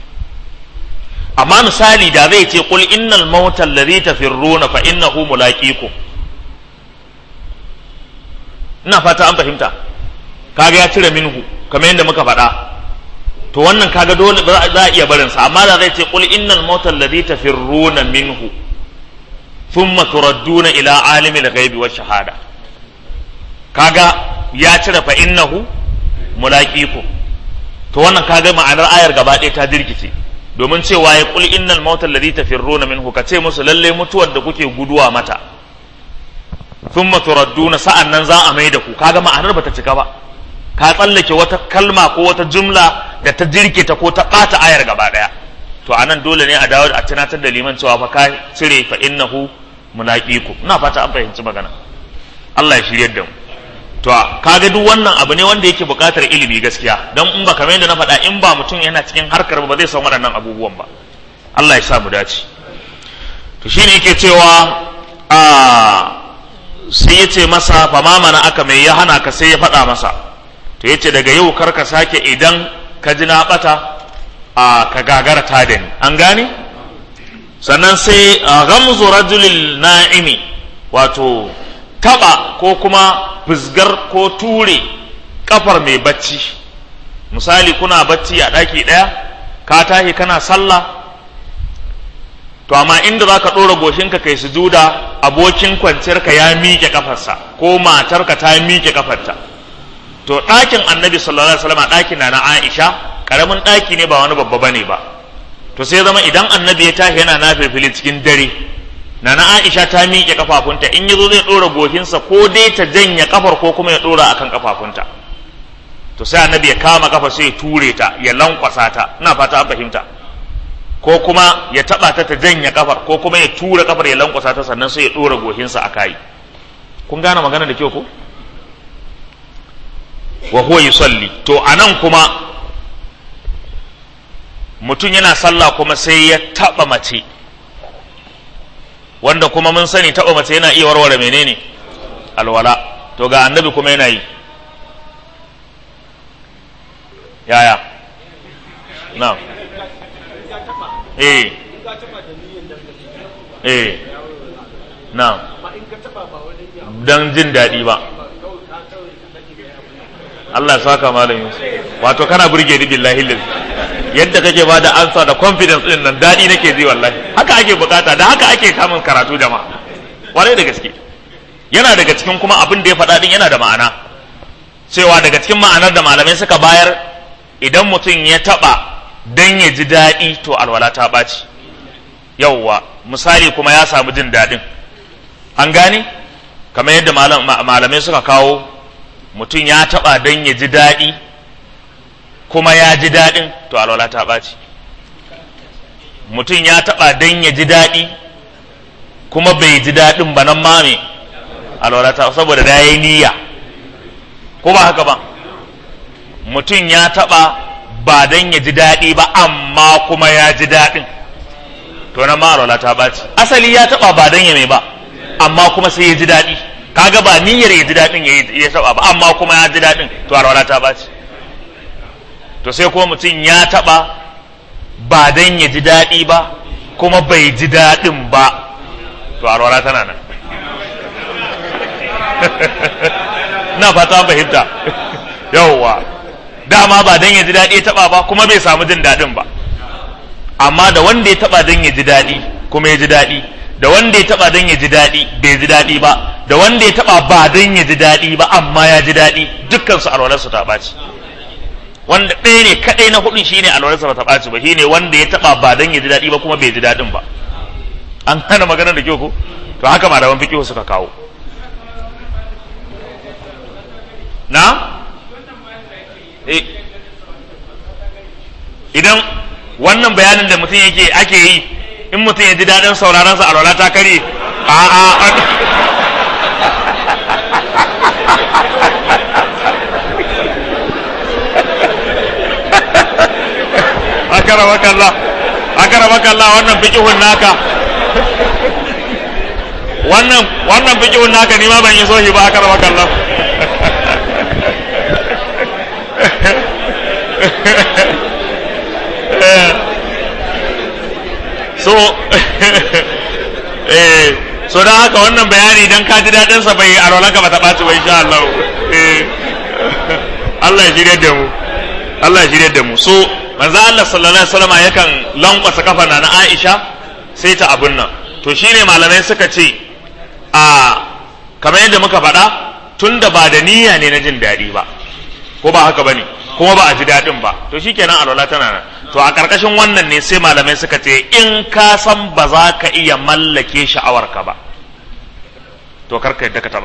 amma misali da zai ce qul innal mauta alladhi tafirruna fa innahu mulaqikum ina fata an fahimta kaga ya cire minhu kamar yadda muka faɗa to wannan kaga dole za a iya barin sa amma da zai ce qul innal mauta alladhi tafirruna minhu thumma turadduna ila alimil ghaibi wash shahada kaga ya cire fa innahu mulaqiku to wannan kaga ma'anar ayar gaba ɗaya ta dirkice domin cewa ya qul innal mauta alladhi tafirruna minhu ka ce musu lalle mutuwar da kuke guduwa mata thumma turadduna sa'an nan za a mai da ku kaga ma'anar bata cika ba ka tsallake wata kalma ko wata jumla da ta jirkita ko ta ɓata ayar gaba ɗaya to anan dole ne a dawo a tunatar da liman cewa fa ka cire fa innahu mulaqiku ina fata an fahimci magana Allah ya shiryar da mu to kaga duk wannan abu ne wanda yake buƙatar ilimi gaskiya don in ba kamar yadda na faɗa in ba mutum yana cikin harkar ba zai san waɗannan abubuwan ba Allah ya sa mu dace to shine yake cewa a sai ya ce masa fa ma mana aka mai ya hana ka sai ya faɗa masa to yace daga yau kar ka sake idan ka ji na bata a ka gagara ta da ni an gane sannan sai ghamzu rajulil na'imi wato taba ko kuma fusgar ko ture kafar mai bacci misali kuna bacci a ɗaki ɗaya ka tashi kana sallah to amma inda za ka ɗora goshinka kai sujuda abokin kwanciyarka ya miƙe kafarsa ko matarka ta miƙe kafarta to ɗakin annabi sallallahu alaihi wasallam ɗakin na na aisha ƙaramin ɗaki ne ba wani babba bane ba to sai zama idan annabi ya tashi yana nafilfili cikin dare nana Aisha ta miƙe kafafunta in yazo zai ɗora gohinsa ko dai ta janya kafar ko kuma ya ɗora akan kafafunta to sai annabi ya kama kafa sai ya ture ta ya lankwasa ta ina fata an fahimta ko kuma ya taba ta ta janya kafar ko kuma ya tura kafar ya lankwasa ta sannan sai ya ɗora gohinsa a kai kun gane magana da kyau ko wa huwa yusalli to anan kuma mutum yana sallah kuma sai ya taba mace wanda kuma mun sani taɓa mace yana iya warware menene alwala to ga annabi kuma yana yi yaya na eh eh na don jin daɗi ba Allah ya saka malam Yusuf wato kana burge ni billahi lillahi yadda kake ba da ansa da confidence din nan daɗi nake ji wallahi haka ake bukata da haka ake samun karatu jama'a kwarai da gaske yana daga cikin kuma abin da ya faɗa din yana da ma'ana cewa daga cikin ma'anar da malamai suka bayar idan mutum ya taɓa dan ya ji daɗi to alwala ta ɓaci yauwa misali kuma ya samu jin daɗin an gane kamar yadda malamai suka kawo mutum ya taɓa don ya ji daɗi kuma ya ji daɗin to alwala ta ɓaci mutum ya taɓa don ya ji daɗi kuma bai ji daɗin ba nan mame alwala ta saboda da ya yi niyya ko ba haka ba mutum ya taɓa ba don ya ji daɗi ba amma kuma ya ji daɗin to nan ma alwala ta ɓaci asali ya taɓa ba don ya mai ba amma kuma sai ya ji daɗi kaga ba niyyar ya ji daɗin ya taɓa ba amma kuma ya ji daɗin to alwala ta ɓaci to sai kuma mutum ya taɓa ba don ya ji daɗi ba kuma bai ji daɗin ba to alwala tana nan na fata an fahimta yawwa dama ba don ya ji daɗi ya taɓa ba kuma bai samu jin daɗin ba amma da wanda ya taɓa don ya ji daɗi kuma ya ji daɗi da wanda ya taba don ya ji daɗi bai ji daɗi ba da wanda ya taba ba don ya ji daɗi ba amma ya ji daɗi dukkan su alwalarsu ta ɓaci wanda ɗaya ne kaɗai na hudun shine alwalarsa ba ta ɓaci ba shine wanda ya taba ba don ya ji daɗi ba kuma bai ji daɗin ba an hana maganar da kyau ko to haka malaman fiqh suka kawo na idan wannan bayanin da mutum yake ake yi in mutum ya ji daɗin sauraron sa alwala ta kare a a akara makalla akara makalla wannan fiqhun naka wannan wannan fiqhun naka ni ma ban yi sohi ba akara makalla so eh so don haka wannan bayani dan ka ji daɗin sa bai alwalanka ba ta ɓaci ba insha Allah eh Allah ya shirye da mu Allah ya shirye da mu so manzo Allah sallallahu alaihi wasallam yakan lankwasa kafa na Aisha sai ta abun nan to shine malamai suka ce a kamar yadda muka faɗa tunda ba da niyya ne na jin daɗi ba ko ba haka bane kuma ba a ji daɗin ba to shikenan alwala tana nan to a ƙarƙashin wannan ne sai malamai suka ce in ka san ba za ka iya mallake sha'awarka ba to karka yadda ka taɓa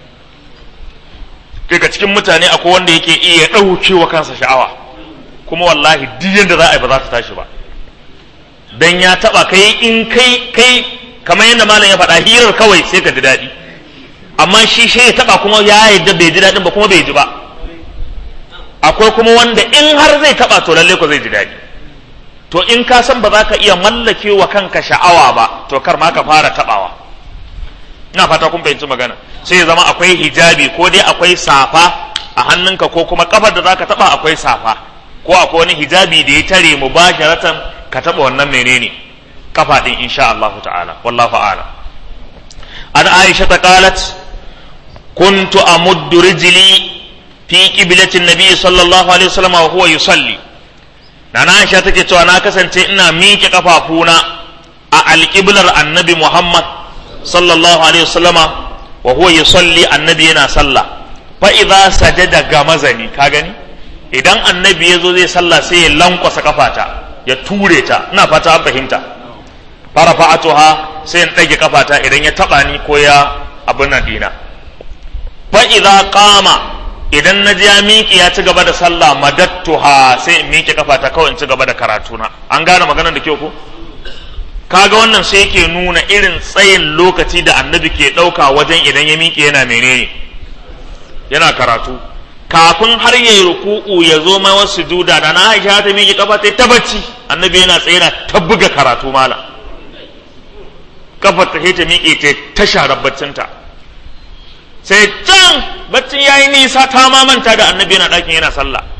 daga cikin mutane akwai wanda yake iya ɗauke wa kansa sha'awa kuma wallahi duk yadda za a yi ba za ta tashi ba dan ya taɓa kai in kai kai kamar yadda malam ya faɗa hirar kawai sai ka ji daɗi amma shi shi ya taɓa kuma ya yadda bai ji daɗin ba kuma bai ji ba akwai kuma wanda in har zai taɓa to lalle ko zai ji daɗi to in ka san ba za ka iya mallake wa kanka sha'awa ba to kar ma ka fara taɓawa ina fata kun fahimci magana sai ya zama akwai hijabi ko dai akwai safa a hannunka ko kuma kafar da zaka taba akwai safa ko akwai wani hijabi da ya tare mu basharatan ka taba wannan menene kafa din insha Allah ta'ala wallahu a'lam an Aisha ta qalat kuntu amuddu rijli fi qiblati nabi sallallahu alaihi wasallam wa huwa yusalli Nana Aisha take cewa na kasance ina miƙe kafafuna a alƙiblar annabi Muhammad sallallahu alaihi wasallama wa huwa yusalli annabi yana sallah fa idza sajada gamazani ka gani idan annabi yazo zai sallah sai ya lankwasa kafata ya ture ta ina fata an fahimta farafa'atuha sai in dage kafata idan ya taba ni ko ya abin nan dina fa idza qama idan na ji ya miƙe ya ci gaba da sallah madattuha sai in miƙe kafata kawai in ci gaba da karatuna an gane maganar da kyau ko kaga wannan sai yake nuna irin tsayin lokaci da annabi ke ɗauka wajen idan ya miƙe yana menene yana karatu kafin har ya yi ruku'u ya zo mai wasu juda da na aisha ta miƙe kafa ta bacci annabi yana tsaye na ta buga karatu mala kafar ta ta miƙe ta ta share baccinta sai can baccin yayi nisa ta ma manta da annabi yana ɗakin yana sallah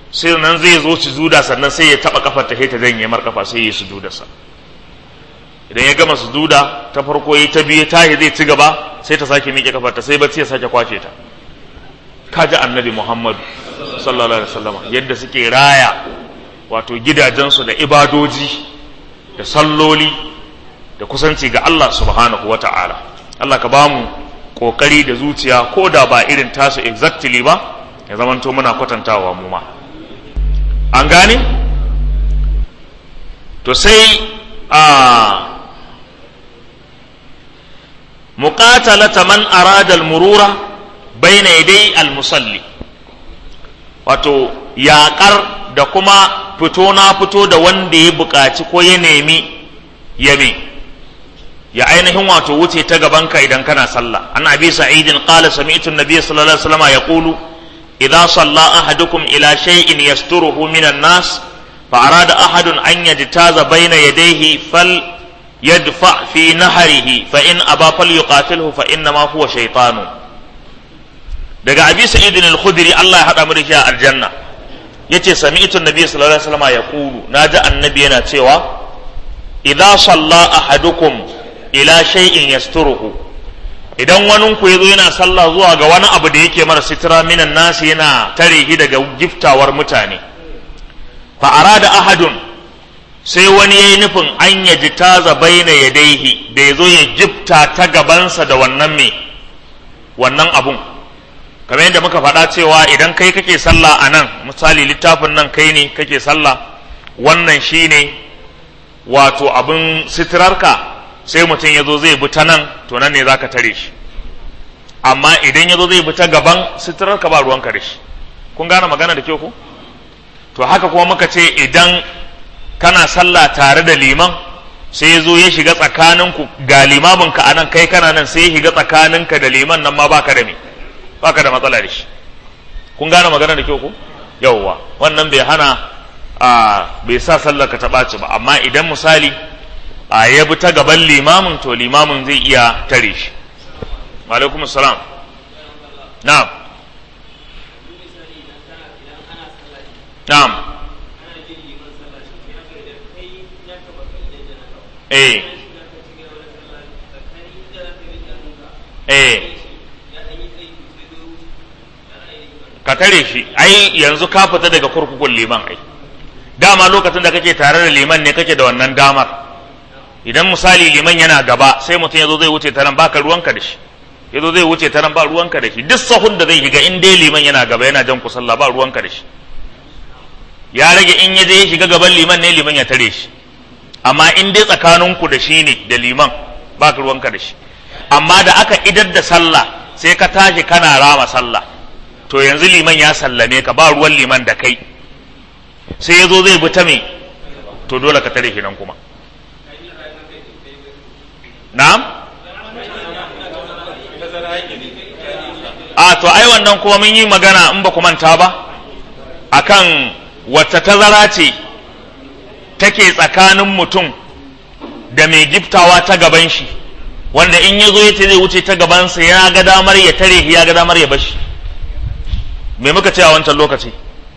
sai nan zai zo sujuda sannan sai ya taba kafar ta ta janye mar kafa sai ya sujuda sa idan ya gama sujuda ta farko yi ta biyu tahi zai ci gaba sai ta sake miƙe kafar ta sai bacci ya sake kwace ta kaji annabi muhammadu sallallahu alaihi wasallam yadda suke raya wato gidajensu da ibadoji da salloli da kusanci ga Allah subhanahu wa ta'ala Allah ka ba mu ƙoƙari da zuciya ko da ba irin tasu exactly ba ya zamanto muna kwatantawa mu ma an gane to sai a muqatalata man arada al-murura bayna yaday al-musalli wato yaƙar da kuma fito na fito da wanda ya buƙaci ko ya nemi yabe ya ainihin wato wuce ta gabanka idan kana sallah an abi sa'idin qala sami'tu an-nabiy sallallahu alaihi wasallam yaqulu idza salla ahadukum ila shay'in yasturuhu minan nas fa arada ahadun an yajtaza bayna yadayhi fal yadfa fi nahrihi fa in aba falyuqatilhu fa inna ma huwa shaytanu daga abi sa'idin al-khudri Allah ya hada mu da shi a aljanna yace sami'tu an-nabiy sallallahu alaihi wasallam yaqulu naji annabi yana cewa idza salla ahadukum ila shay'in yasturuhu idan wani ku yazo yana sallah zuwa ga wani abu da yake mara sitira minan nasi yana tare shi daga giftawar mutane fa arada ahadun sai wani yayi nufin an yaji taza baina yadaihi da yazo ya jifta ta gabansa da wannan me wannan abun kamar yadda muka faɗa cewa idan kai kake sallah a nan misali littafin nan kai ne kake sallah wannan shine wato abin sitirarka sai mutum ya zo zai bi ta nan to nan ne za ka tare shi amma idan ya zo zai bi ta gaban sitirarka ba ruwanka da shi kun gane magana da kyau ko to haka kuma muka ce idan kana sallah tare da liman sai ya zo ya shiga tsakaninku ga limaminka a nan kai kana nan sai ya shiga tsakaninka da liman nan ma baka da me baka da matsala da shi kun gane magana da kyau ko yawwa wannan bai hana a bai sa sallar ka ta ɓaci ba amma idan misali a ya bi ta gaban limamin to limamin zai iya tare shi alaikum salam na'am na'am eh eh ka tare shi ai yanzu ka fita daga kurkukun liman ai dama lokacin da kake tare da liman ne kake da wannan damar idan misali liman yana gaba sai mutum yazo zai wuce ta nan baka ruwanka da shi yazo zai wuce ta nan ba ruwanka da shi duk sahun da zai shiga in dai liman yana gaba yana jan ku sallah ba ruwanka da shi ya rage in ya je ya shiga gaban liman ne liman ya tare shi amma in dai tsakaninku da shi ne da liman baka ruwanka da shi amma da aka idar da sallah sai ka tashi kana rama sallah to yanzu liman ya sallame ka ba ruwan liman da kai sai ya zo zai bi ta me to dole ka tare shi nan kuma na'am a to ai wannan kuma mun yi magana in ba ku manta ba akan wata tazara ce take tsakanin mutum da mai giftawa ta gaban shi wanda in ya zo ya ce zai wuce ta gabansa ya ga damar ya tare ya ga damar ya bashi me muka ce a wancan lokaci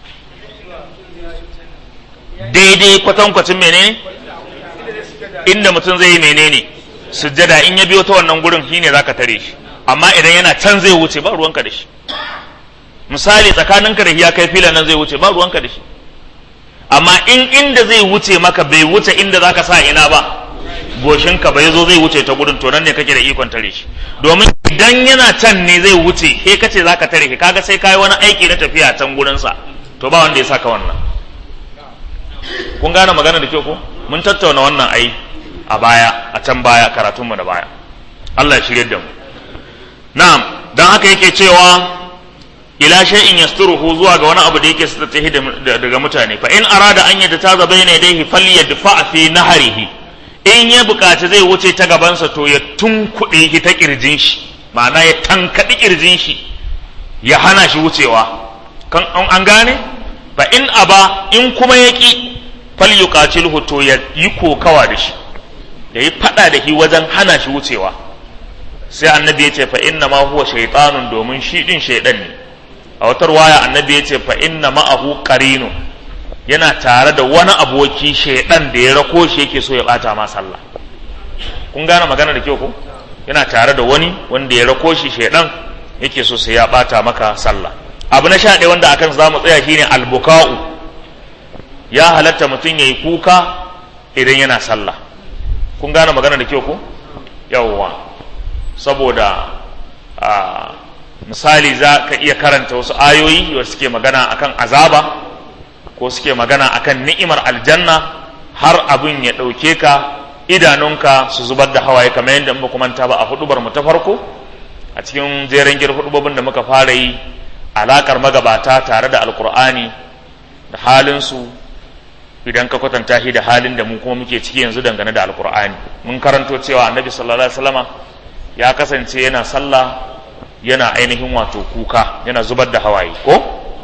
daidai kwatankwacin menene inda mutum zai yi menene sujjada in ya biyo ta wannan gurin shine zaka tare shi amma idan yana can zai wuce ba ruwanka da shi misali tsakaninka da ya kai filan nan zai wuce ba ruwanka da shi amma in inda zai wuce maka bai wuce inda zaka sa ina ba goshinka bai zo zai wuce ta gurin to nan ne kake da ikon tare shi domin idan yana can ne zai wuce he kace zaka tare shi kaga sai kai wani aiki na tafiya can gurin sa to ba wanda ya saka wannan kun gane magana da kyau ko mun tattauna wannan ai a baya a can baya karatun mu da baya Allah ya shirye da mu na'am dan haka yake cewa ila shay'in yasturuhu zuwa ga wani abu da yake sitattahi daga mutane fa in arada an yadda taza bayna yadayhi falyadfa fi nahrihi in ya bukaci zai wuce ta gabansa to ya tunkuɗe shi ta ƙirjin shi ma'ana ya tankaɗi ƙirjin shi ya hana shi wucewa kan an gane fa in aba in kuma ya ƙi fal yuqatilhu to ya yi kokawa da shi da yi faɗa da shi wajen hana shi wucewa sai annabi ya ce fa inna ma huwa shaytanun domin shi din shaydan ne a wata ruwaya annabi ya ce fa inna ma'ahu qarinu yana tare da wani aboki shaidan da ya rako shi yake so ya bata ma sallah kun gane magana da kyau ko yana tare da wani wanda ya rako shi shaidan yake so sai ya bata maka sallah abu na sha ɗaya wanda akan zamu tsaya shine albuka'u ya halatta mutum yayi kuka idan yana sallah kun gane magana da kyau ko yawwa saboda a misali za ka iya karanta wasu ayoyi da suke magana akan azaba ko suke magana akan ni'imar aljanna har abin ya ɗauke ka idanunka su zubar da hawaye kamar yadda muka manta ba a hudubar mu ta farko a cikin jeren gir hudubobin da muka fara yi alakar magabata tare da alkur'ani da halinsu idan ka kwatanta shi da halin da mu kuma muke ciki yanzu dangane da alkur'ani mun karanto cewa annabi sallallahu alaihi wasallama ya kasance yana sallah yana ainihin wato kuka yana zubar da hawaye ko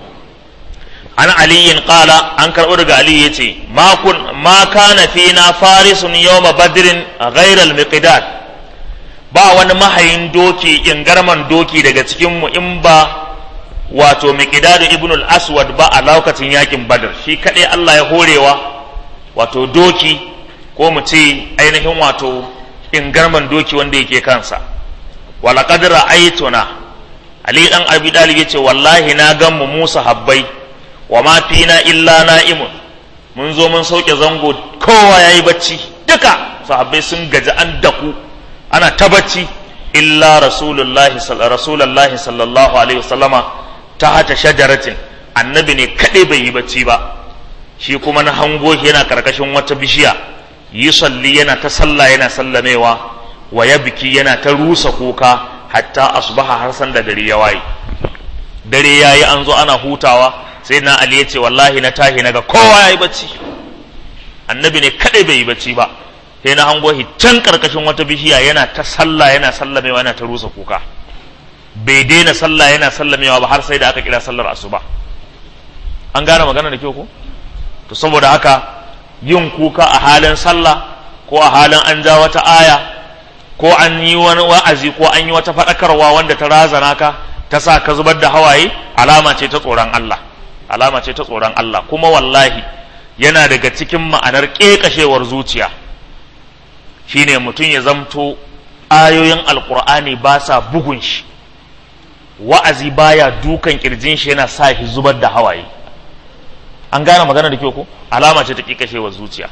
an aliyin qala an karɓo daga ali yace ma kun ma kana fina farisun yawma badrin ghayra al-miqdad ba wani mahayin doki ingarman doki daga cikin mu in ba wato miqdad ibn al-aswad ba a lokacin yakin badr shi kadai Allah ya horewa wato doki ko mu ce ainihin wato ingarman doki wanda yake kansa wala qad ra'aytuna ali dan abi dalib yace wallahi na gan mu musa habbai wa ma fina illa na'imun mun zo mun sauke zango kowa yayi bacci duka sahabbai sun gaji an daku ana ta bacci illa rasulullahi rasulullahi sallallahu alaihi wasallama ta hata shajaratin annabi ne kadai bai yi bacci ba shi kuma na hango shi yana karkashin wata bishiya yi salli yana ta sallah yana sallamewa wa ya biki yana ta rusa kuka hatta asbaha har san da dare ya waye dare yayi an zo ana hutawa sai na ali ya ce wallahi na tahi naga kowa yayi bacci annabi ne kadai bai yi bacci ba sai na hango shi can karkashin wata bishiya yana ta sallah yana sallamewa yana ta rusa kuka bai daina sallah yana sallamewa ba har sai da aka kira sallar asuba an gane magana da kyau ko to saboda haka yin kuka a halin sallah ko a halin an ja wata aya ko an yi wani wa'azi ko an yi wata faɗakarwa wanda ta razana ka ta sa ka zubar da hawaye alama ce ta tsoron Allah alama ce ta tsoron Allah kuma wallahi yana daga cikin ma'anar ƙeƙashewar zuciya shine mutum ya zamto ayoyin alkur'ani ba sa bugun shi wa'azi baya dukan kirjin shi yana sa shi zubar da hawaye an gane magana da kyau ko alama ce ta ƙeƙashewar zuciya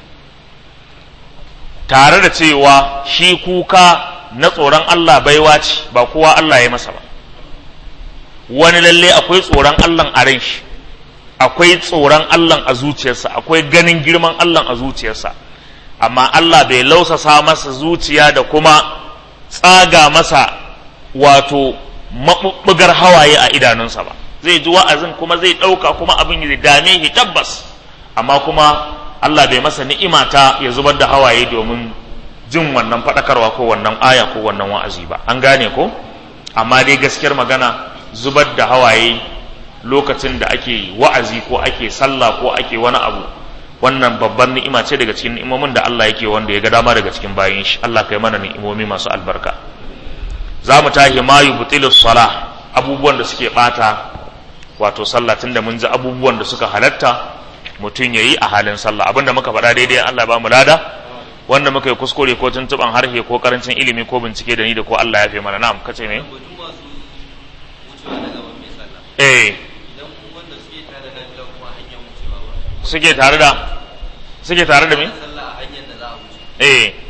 tare da cewa shi kuka na tsoron Allah baiwa ce ba kowa Allah ya masa ba wani lalle akwai tsoron Allah a ran shi akwai tsoron Allah a zuciyarsa akwai ganin girman Allah a zuciyarsa amma Allah bai lausasa masa zuciya da kuma tsaga masa wato maɓuɓɓugar hawaye a idanunsa ba zai ji wa'azin kuma zai ɗauka kuma abin ya dame shi tabbas amma kuma Allah bai masa ni'ima ta ya zubar da hawaye domin jin wannan faɗakarwa ko wannan aya ko wannan wa'azi ba an gane ko amma dai gaskiyar magana zubar da hawaye lokacin da ake wa'azi ko ake sallah ko ake wani abu wannan babban ni'ima ce daga cikin ni'imomin da Allah yake wanda ya ga dama daga cikin bayin shi Allah kai mana ni'imomi masu albarka za mu tahi ma yubtilu salah abubuwan da suke bata wato sallah tunda mun ji abubuwan da suka halatta mutum ya yi a halin sallah abinda muka faɗa daidai Allah ba mu lada wanda muka yi kuskure ko tuntuɓan harshe ko karancin ilimi ko bincike da ni da ko Allah ya fi mana na'am kace ne eh suke tare da suke tare da me eh